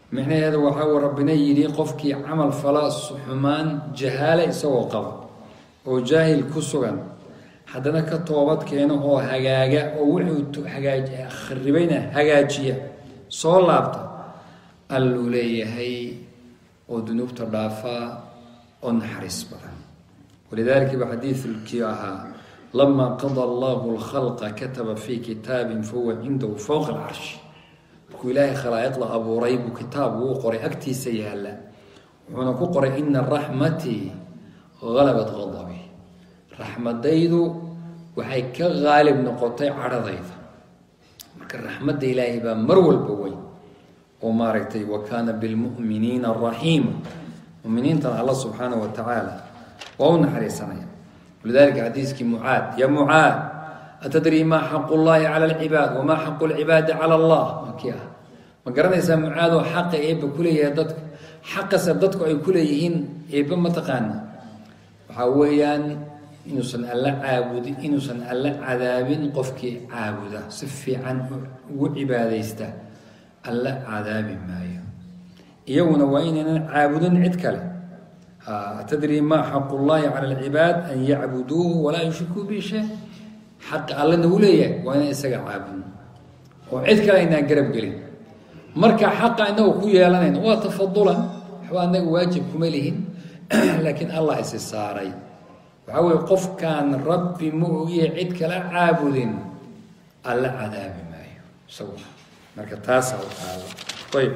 micnaheeda waxaa uu rabbina yidhi qofkii camal fala xumaan jahaale isagoo qaba oo jaahil ku sugan haddana ka toobad keeno oo hagaaga oo wuxuu hagaaj kharibayna hagaajiya soo laabta alluu leeyahay oo dunuubta dhaafaa oo naxariis badan walidaalika ba xadiidkii ahaa lamaa qada allahu lkhalqa kataba fii kitaabin fahuwa cindahu fowqa alcarshi markuu ilaahay khalaa'iqda abuuray buu kitaab uu qoray agtiisa yaalla wuxuuna ku qoray ina raxmatii halabat qadabi raxmadaydu waxay ka qaalib noqotay cadhadayda marka raxmadda ilaahay baa mar walba weyn oo maaragtay wa kaana bilmu'miniina raxiima muminiintana alla subxaanahu wa tacaala waa u naxariisanaya walidalika xadiiskii mucaad ya mucaad atadrii maa xaqu llahi cala alcibaad wamaa xaqu lcibaadi cala allah makii ah ma garanaysaa mucaadoo xaqa eebba kuleeyahay dadka xaqase dadku ay kuleeyihiin eebba mataqaana waxaa weeyaan inuusan alla caabudi inuusan alla cadaabin qofkii caabuda si fiican ugu cibaadaysta alla cadaabi maayo iyaguna waa inaynan caabudin cid kale atadrii maa xaqu llahi cala alcibaad an yacbuduuhu walaa yushrikuu bihi shay xaqa allana uu leeyahay waa inaan isaga caabudno oo cid kale aynaan garab gelin marka xaqa inagu ku yeelanayno waa tafadulan waxba anaga waajib kuma lihin laakiin allah isi saaray waxaa weye qofkaan rabbi ma ogiye cid kala caabudin alla cadaabi maayo isagu marka taasaa u taala ayb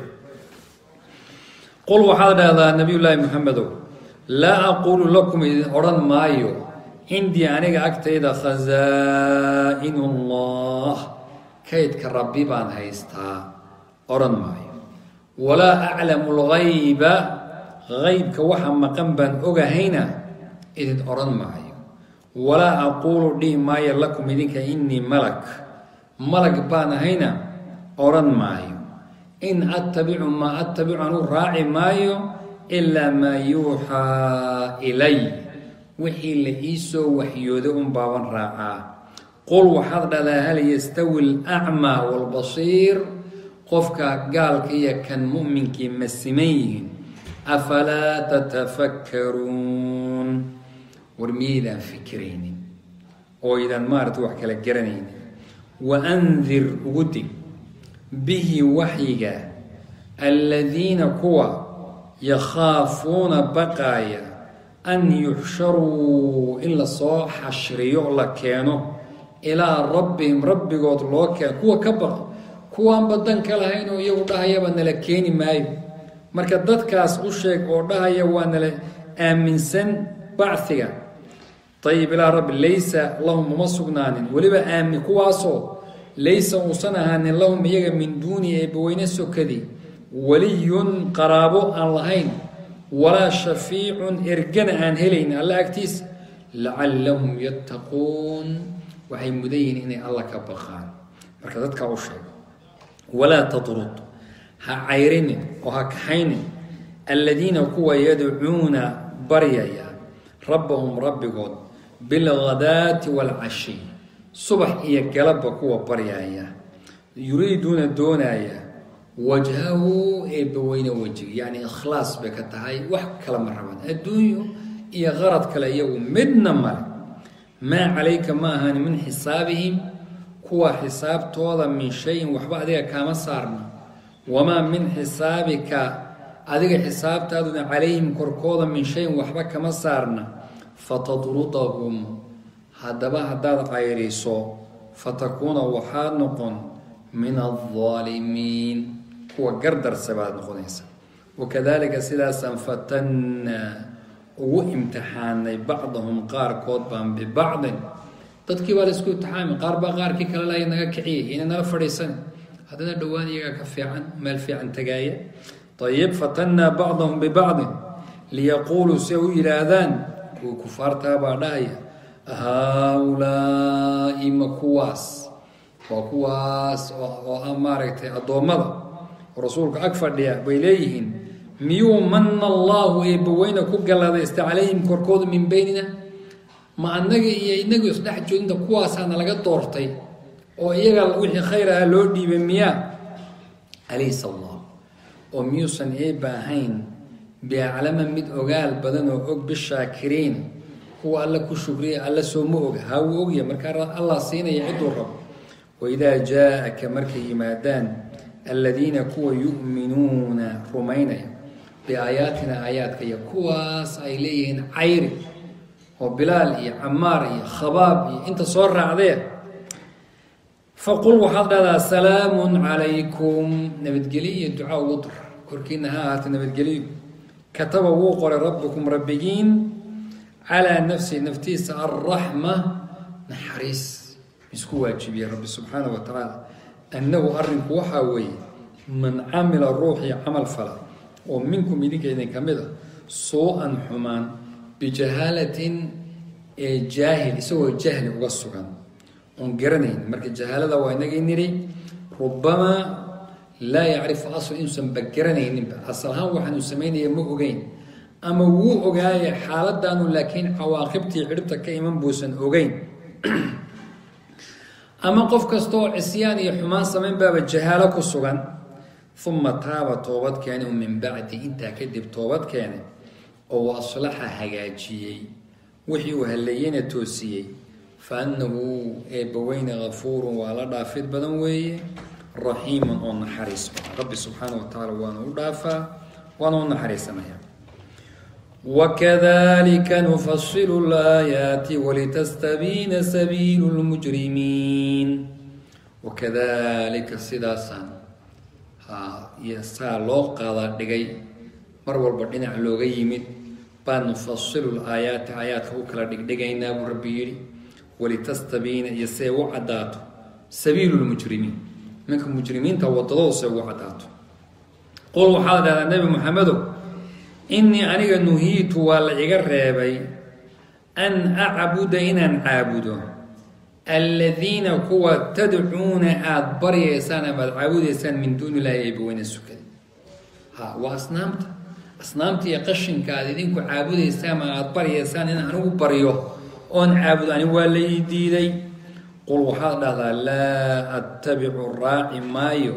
qul waxaad dhahdaa nabiy llaahi maxamedow laa aquulu lakum idin odhan maayo cindii aniga agtayda khasaa-inu llah kaydka rabbi baan haystaa odhan maayo walaa aclamu lgayba gaybka waxa maqan baan ogahayna idin odhan maayo walaa aquulu dhihi maayo lakum idinka innii malak malag baan ahayna odhan maayo in attabicu maa attabicu anuu raaci maayo ilaa maa yuuxaa ilay wixii la ii soo waxyooday un baaban raacaa qul waxaad dhahdaa hal yastawi alacmaa waalbasiir qofka gaalka iyo kan mu'minkii ma siman yihiin afalaa tatafakkaruun war miyaydaan fikiraynin oo idaan maarata wax kala garanaynin wa andir ugu dig bihi waxyiga aladiina kuwa yakhaafuuna baqaaya an yuxsharuu in lasoo xashriyo la keeno ilaa rabbihim rabbigood loo keeno kuwa ka baqa kuwaan badan ka lahayn oo iyagu dhahayaba nala keeni maayo marka dadkaas u sheeg oo dhahaya waa nala aaminsan bachiga ayib ilaa rabbi laysa lahum uma sugnaanin weliba aamin kuwaasoo laysa uusan ahaanin lahum iyaga min duuni eebbaweyne sokadi waliyun qaraabo aan lahayn walaa shafiicun ergana aan helayn alla agtiisa lacallahum yattaquun waxay mudan yihiin inay alla ka baqaan marka dadkaa u sheeg walaa tatrud ha cayrinin oo ha kaxaynin aladiina kuwa yadcuuna baryaya rabbahum rabbigood bilghadaati waalcashi subax iyo galabba kuwa baryaya yuriiduuna doonaya wajhahu eebbaweyne wejiga yacni ikhlaas bay ka tahay wax kala ma rabaan adduunyo iyo qarad kale iyagu midna male maa calayka ma ahaan min xisaabihim kuwa xisaabtooda min shayin waxba adiga kaama saarna wamaa min xisaabika adiga xisaabtaaduna calayhim korkooda min shayin waxba kama saarna fatadrudahum haddaba haddaad cayrayso fatakuuna waxaad noqon min aldaalimiin kuwa gardarsa baad noqonaysa wakadalika sidaasaan fatannaa ugu imtixaanay bacdahum qaarkood baan bibacdin dadkii baa laisku imtixaami qaar baa qaarkii kale lahay naga kiciyay ina nala fadhiisan haddana dhowaan iyagaa ka fiican meel fiican tagaaya ayib fatannaa bacdahum bibacdin liyaquuluu si ay u yidhaahdaan kuwa kufaartaa baa dhahaya haaulaai ma kuwaas waa kuwaas oo ah maaragtay addoommada oo rasuulka ag fadhiya bay leeyihiin miyuu mana allaahu eebbaweyne ku galladaysta calayhim korkooda min beynina ma annaga iyo inagu isdhex joodinta kuwaasaana laga doortay oo iyaga wixii khayr aha loo dhiibay miyaa alaysa allah oo miyuusan eebba ahayn biaclama mid ogaal badan oo og bishaakiriin kuwa alla ku shukriya alla soo ma og haa wuu ogya markaa allah siinaya cidduu rabo waidaa jaa-aka markay yimaadaan aladiina kuwa yu'minuuna rumaynaya biaayaatina aayaadka iyo kuwaas ay leeyihiin cayri oo bilaal iyo camaar iyo khabaab iyo inta soo raacdee faqul waxaad dhahdaa salaamun calaykum nabadgelyo iyo ducaa ugu dar korkiina ha ahaata nabadgelyo kataba wuu qoray rabbikum rabbigiin calaa nafsi naftiisa alraxma naxariis isku waajibiyey rabbi subxaana wa tacaala annahu arrinku waxaa weeye man camila ruuxii camal fala oo minkum idinka idinka mid a suu-an xumaan bijahaalatin ee jaahil isagoo jahli uga sugan oon garanayn marka jahaalada waa inagii nidhi rubamaa laa yacrifu asl inuusanba garanayninba asal ahaan waxaanu samaynaya ma ogeyn ama wuu ogaaye xaaladaanu laakiin cawaaqibtii cidhibta ka iman buusan ogeyn ama qof kastaoo cisyaan iyo xumaan samayn baaba jahaalo ku sugan uma taaba toobad keene min bacdi intaa kadib toobad keene oo aslaxa hagaajiyey wixii uu halleeyeyna toosiyey fa annahu eebbaweyne gafuurun waa la dhaafid badan weeye raxiiman oo naxariis badan rabbi subxaana wa tacaala waana u dhaafaa waana u naxariisanaya wakadalika nufasilu laayaati walitastabiina sabiilu lmujrimiin wakadalika sidaasaan saa loo qaada dhigay mar walba dhinac looga yimid baa nufasilu laayaati aayaadka u kala dhigdhigaynaa buu rabbi yidhi walitastabiina iyo see u caddaato sabiilu lmujrimiin minka mujrimiinta wadadooda see ugu caddaato qul waxaad dhahdaa nebi moxamedow innii aniga nuhiitu waa la iga reebay an acbuda inaan caabudo aladiina kuwa tadcuuna aada baryaysaan amaad caabudaysaan min duuni illaahi eebaweyne sukada ha waa asnaamta asnaamta iyo qashinka aad idinku caabudaysaan ma aada baryaysaan in anigu baryo oon caabudo ani waa la ii diiday qul waxaad dhahdaa laa attabicu raaci maayo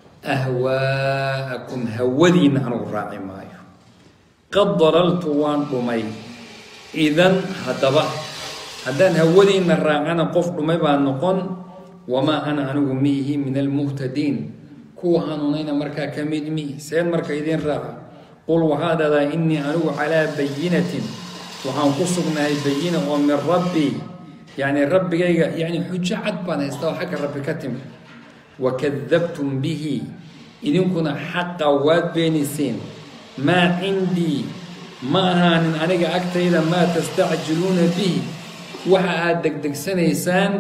ahwaa'akum hawadiinna anigu raaci maayo qad dalaltu waan dhumay idan haddaba haddaan hawadiinna raacana qof dhumay baa noqon wamaa ana anigu miihi min almuhtadiin kuwa hanuunayna markaa ka mid mihi seen marka idiin raaca qul waxaa dhahdaa innii anigu calaa bayinatin waxaan ku sugnahay bayina oo min rabbii yacni rabbigayga yacni xujo cad baan haystaa oo xagga rabbi ka timi wakadabtum bihi idinkuna xaqa waad beeniseen maa cindii ma ahaanin aniga agtayda maa tastacjiluuna bihi waxa aada degdegsanaysaan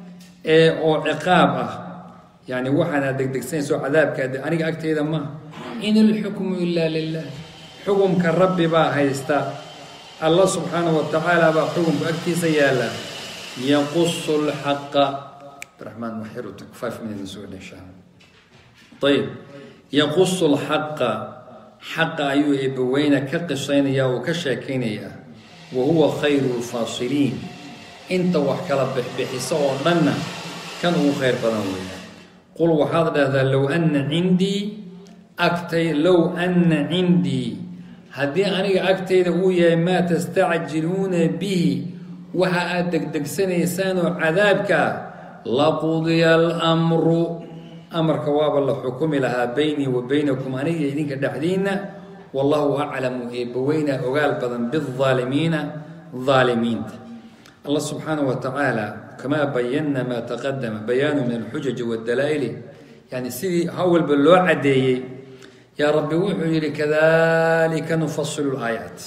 ee oo ciqaab ah yani waxaan aad degdegsanayso cadaabka aniga agtayda maaha in ilxukmu ilaa lilah xukumka rabbi baa haysta alla subxaana wa tacaala baa xukumka agtiisa yaalla yaqusu lxaqa abdiraxmaan waxyarut five minutes soo dhashaa ayib yaqusu lxaqa xaqa ayuu eebbaweyne ka qisaynayaa oo ka sheekaynayaa wa huwa khayru lfaasiliin inta wax kala bixbixisa oo dhanna kan ugu khayr badan weeya qul waxaad dhahdaa low anna cindii agtay low anna cindii haddii aniga agtayda uu yahay maa tastacjiluuna bihi waxa aad degdegsanaysaan oo cadaabkaa laqudiya almru amarka waaba la xukumi lahaa baynii wa baynakum aniga idinka dhexdiinna wallahu aclamu eebbaweyna ogaal badan biaalimiina aalimiinta allah subxaana wa tacaala kamaa bayanna maa taqadama bayaanu min alxujaji waddalaa'ili yani sidii hawalba loo caddeeyey yaa rabbi wuxuu yidhi kadalika nufasilu laayaat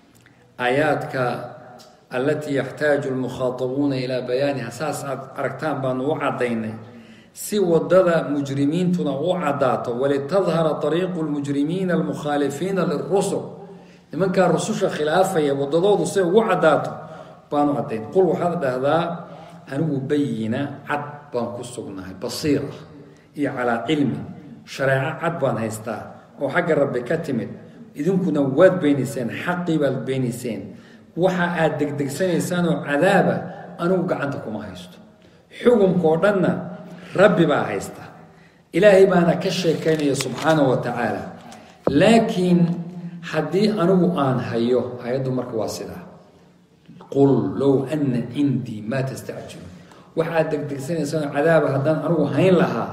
aayaadka allatii yaxtaaju lmukhaatabuuna ilaa bayaaniha saas aad aragtaan baanu u caddaynay si wadada mujrimiintuna u caddaato walitadhara ariiqu lmujrimiina almukhaalifiina lirusul nimankaa rususha khilaafaya wadadoodu say ugu caddaato baanu caddayn qul waxaad dhahdaa anigu bayina cad baan ku sugnahay basiira iyo calaa cilmi shareeco cad baan haystaa oo xagga rabbi ka timid idinkuna waad beenayseen xaqii baad beenayseen waxa aad degdegsanaysaan oo cadaaba anigu gacanta kuma haysto xukumkao dhanna rabbi baa haysta ilaahay baana ka sheekaynaya subxaana wa tacaala laakiin haddii anigu aan hayo hay-addu marka waa sidaa qul low ana cindii maa tastacjilu waxaad degdegsanaysaan cadaaba haddaan anigu hayn lahaa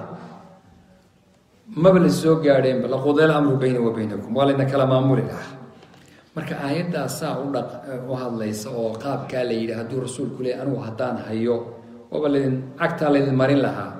maba la soo gaadheenba laqudeel amru bayni wa baynakum waa layna kala maamuli lahaa marka aayaddaas saa u dhaq u hadlaysa oo qaabkaa la yidhi hadduu rasuulku leey anigu haddaan hayo waaba laydin cagtaa laydin marin lahaa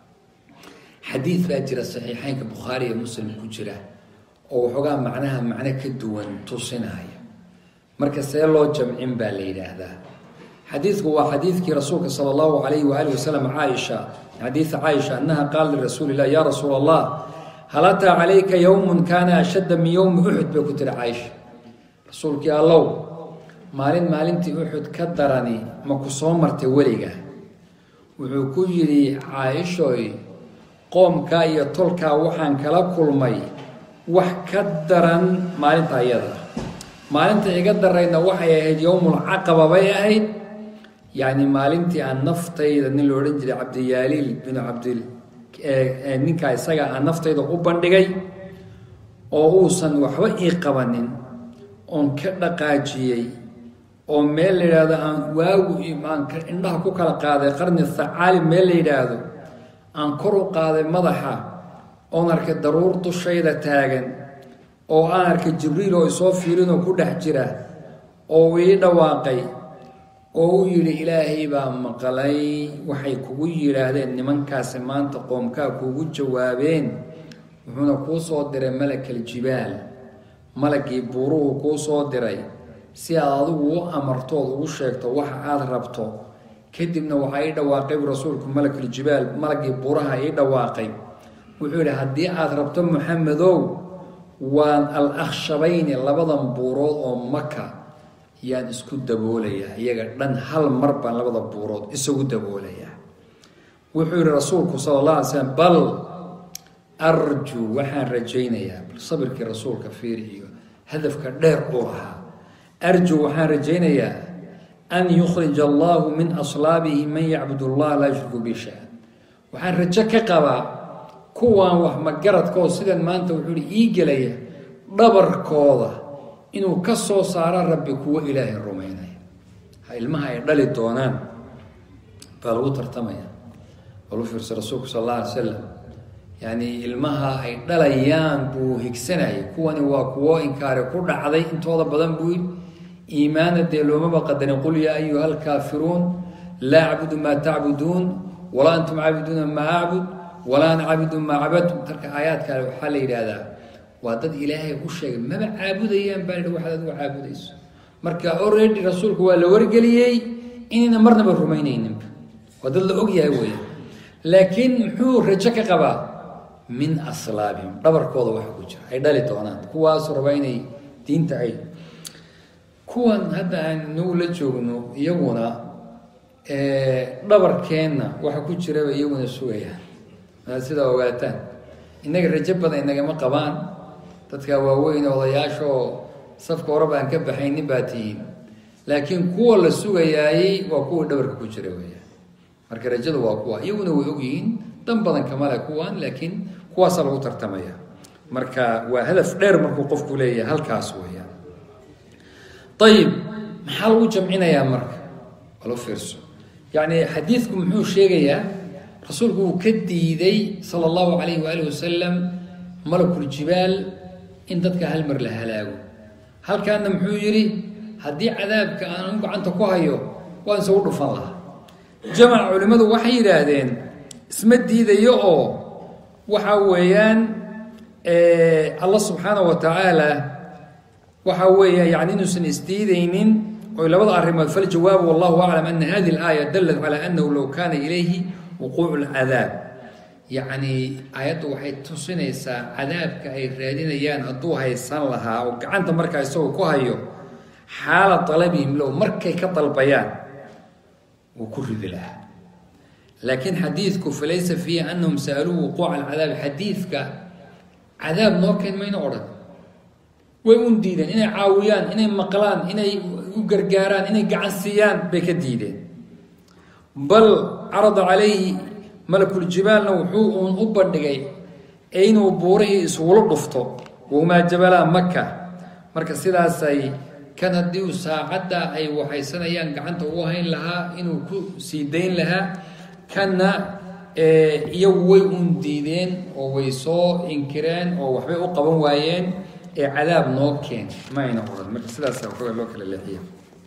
xadiid baa jira saxiixeynka bukhaari iyo muslim ku jira oo waxoogaa macnaha macno ka duwan tusinaya marka see loo jamcin baa la yidhaahdaa xadiidku waa xadiidkii rasuulka sala allahu calayhi waaalih wasalam caaisha xadiida caaisha annaha qaala lirasuuli illah yaa rasuula allah hal ataa calayka yowmun kaana ashadda min yowmi uxud bay ku tiri caaisha rasuulkii allow maalin maalintii uxud ka darani ma ku soo martay weliga wuxuu ku yidhi caaishoy qoomkaa iyo tolkaa waxaan kala kulmay wax ka daran maalinta iyada maalinta iga darayna waxay ahayd yowmul caqaba bay ahayd yacni maalintii aan naftayda nin lo odhan jiray cabdiyaaliil binu cabdil ninkaa isaga aan naftayda u bandhigay oo uusan waxba ii qabanin oon ka dhaqaajiyey oo meel la yidhaahdo aan waagu aan indhaha ku kala qaaday qarni thacaali meel la yidhaahdo aan kor u qaaday madaxa oon arkay daruur dushayda taagan oo aan arkay jibriil oo isoo fiirinoo ku dhex jira oo ii dhawaaqay oo u yidhi ilaahay baa maqlay waxay kugu yidhaahdeen nimankaasi maanta qoomkaa kugu jawaabeen wuxuuna kuu soo diray malakal jibaal malagii buuruhu kuu soo diray si aad adigu u amartood ugu sheegto waxa aada rabto kadibna waxaa ii dhawaaqay rasuulku malakul jibaal malagii buuraha ii dhawaaqay wuxuu yidhi haddii aada rabto maxamedow waan al akhshabayni labadan buurood oo maka yaan isku daboolayaa iyaga dhan hal mar baan labada buurood isagu daboolayaa wuxuu yihi rasuulku sala allah alay slam bal arjuu waxaan rajaynayaa bal sabirkii rasuulka fiir iyo hadafka dheer uu ahaa arjuu waxaan rajaynayaa an yukhrija allahu min aslaabihi man yacbud allah laa yushriku bi shay waxaan rajo ka qabaa kuwaan wax magaradkoo sidan maanta wuxuu hi ii gelaya dhabarkooda inuu ka soo saaro rabbi kuwo ilaahay rumaynaya ha ilmaha ay dhali doonaan baa lagu tartamaya bal u fiirsa rasuulku sal alla alay slam yacni ilmaha ay dhalayaan buu higsanayay kuwani waa kuwo inkaari ku dhacday intooda badan buu yidhi iimaana dee loomaba qadarin qul yaa ayuha alkaafiruun laa acbudu maa tacbuduun walaa antum caabiduuna maa acbud walaa ana caabidu maa cabadtum marka aayaadkaale waxaa la yidhaahdaa waa dad ilaahay u sheegay maba caabudayaan baa yidhi waxaad adigu caabudayso marka already rasuulku waa la wargeliyey inayna marnaba rumaynayninba waa dad la ogyahay weya laakiin muxuu rajo ka qabaa min aslaabihim dhabarkooda waxa ku jira ay dhali doonaan kuwaasu rabaa inay diinta ay kuwan hadda aan nagu la joogno iyaguna dhabarkeenna waxa ku jiraba iyaguna sugayaan aa sidaa ogaataan innaga rajo badan inagama qabaan dadka waaweyn odayaashaoo safka horeba aan ka baxaynin baa tihiin laakiin kuwa la sugayaayey waa kuwa dhabarka ku jira weya marka rajadu waa kuwa iyaguna way ogyihiin dan badan kamale kuwan laakiin kuwaasaa lagu tartamaya marka waa hadaf dheer markuu qofku leeyahay halkaas weeyaan ayib maxaa lagu jamcinayaa marka walo fiirso yacni xadiidku muxuu sheegayaa rasuulku uu ka diiday sala allahu calayhi waaalih wasalam malakuljibaal in dadka hal mar la halaago halkaana muxuu yidhi haddii cadaabka aan gacanta ku hayo waan isagu dhufan lahaa jamac culimmadu waxay yidhaahdeen isma diidayo oo waxa weeyaan allah subxaana wa tacaala waxa weeya yani inuusan isdiidaynin oy labada arrimood faljawaabu wallahu aclam ana hadihi اlaaya dalat calى anahu low kana ilayhi wuquuc اlcadaab yacni aayaddu waxay tusinaysaa cadaabka ay raadinayaan hadduu haysan lahaa oo gacanta markaa isagoo ku hayo xaala dalabihim low markay ka dalbayaan wuu ku ridi lahaa laakiin xadiidku falaysa fiihi anahum sa'aluu wuquuca alcadaabi xadiidka cadaab noo keen mayna odhan way un diideen inay caawiyaan inay maqlaan inay u gargaaraan inay gacan siiyaan bay ka diideen bal carada calayhi malakuljibaalna wuxuu uun u bandhigay inuu buurihii isugula dhufto wahumaa jabalaa maka marka sidaasay kan haddii uu saacadda ay waxaysanayaan gacanta u hayn lahaa inuu ku sii dayn lahaa kanna iyagu way uun diideen oo way soo inkireen oo waxbay u qaban waayeen ee cadaab noo keen ma ayna odhan marka sidaasa waxooga loo kala leexiya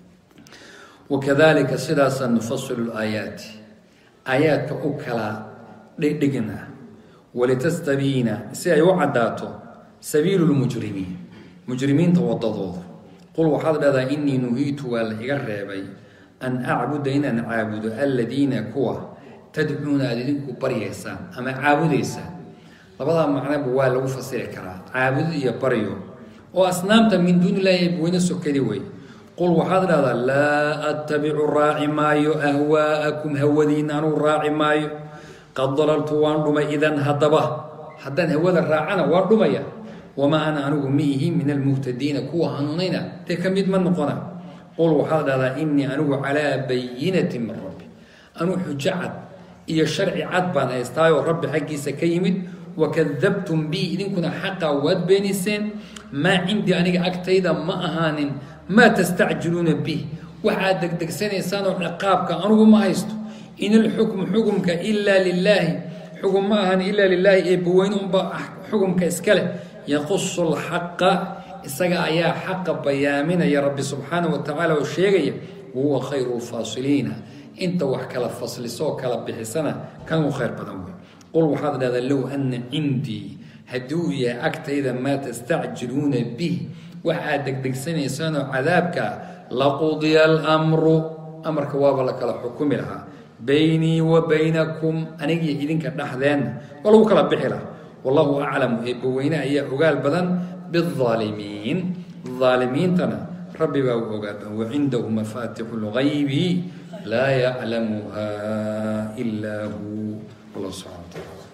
wakadalika sidaasa nufasilu laayaati aayaadka u kala dhigdhigna walitastabiina si ay u caddaato sabiilu lmujrimiin mujrimiinta wadadooda qul waxaad dhahdaa inii nuhiitu waa la iga reebay an acbuda inaan caabudo aladiina kuwa tadcuuna aad idinku baryaysaan ama caabudaysaan labadaa macnaba waa lagu fasiri karaa caabudid iyo baryo oo asnaamta min duuni illaahi weyne sokadi wey qul waxaad dhahdaa laa attabicu raaci maayo ahwaa'akum hawadiina anuu raaci maayo qad dalaltu waan dhumay idan haddaba haddaan hawada raacana waan dhumaya wamaa ana anigu miihi min almuhtadiina kuwa hanuunayna dee ka mid ma noqona qul waxaad dhahdaa inii anigu calaa bayinatin min rabbi anuu xujo cad iyo sharci cad baan haystaayoo rabbi xaggiisa ka yimid wakadabtum bi idinkuna xaqaa waad beeniseen maa cindii aniga agtayda ma ahaanin maa tastacjiluuna bih waxaad degdegsanaysaanoo ciqaabka anugu ma haysto in ilxukmu xukumka ilaa lilaahi xugum ma ahan ilaa lilaahi eebbaweyne unba xukumka iska leh yaqusu lxaqa isaga ayaa xaqa bayaaminaya rabbi subxaana wa tacaala oo sheegaya wahuwa khayru lfaasiliina inta wax kala faslisoo kala bixisana kan u khayr badan wey qul waxaad dhahdaa low ana cindii haddii uu yahay agtayda maa tastacjiluuna bih waxaad degdegsanaysaanoo cadaabka laqudiya almru amarka waaba la kala xukumi lahaa baynii wa baynakum anigii idinka dhexdeenna waa lagu kala bixi lahaa wallahu aclamu eebbaweyne ayaa ogaal badan biaalimiin aalimiintana rabbi baa u ogaal wacindahu mafaatixu lgaybi laa yaclamuha ilaa hu allah subxana wa taala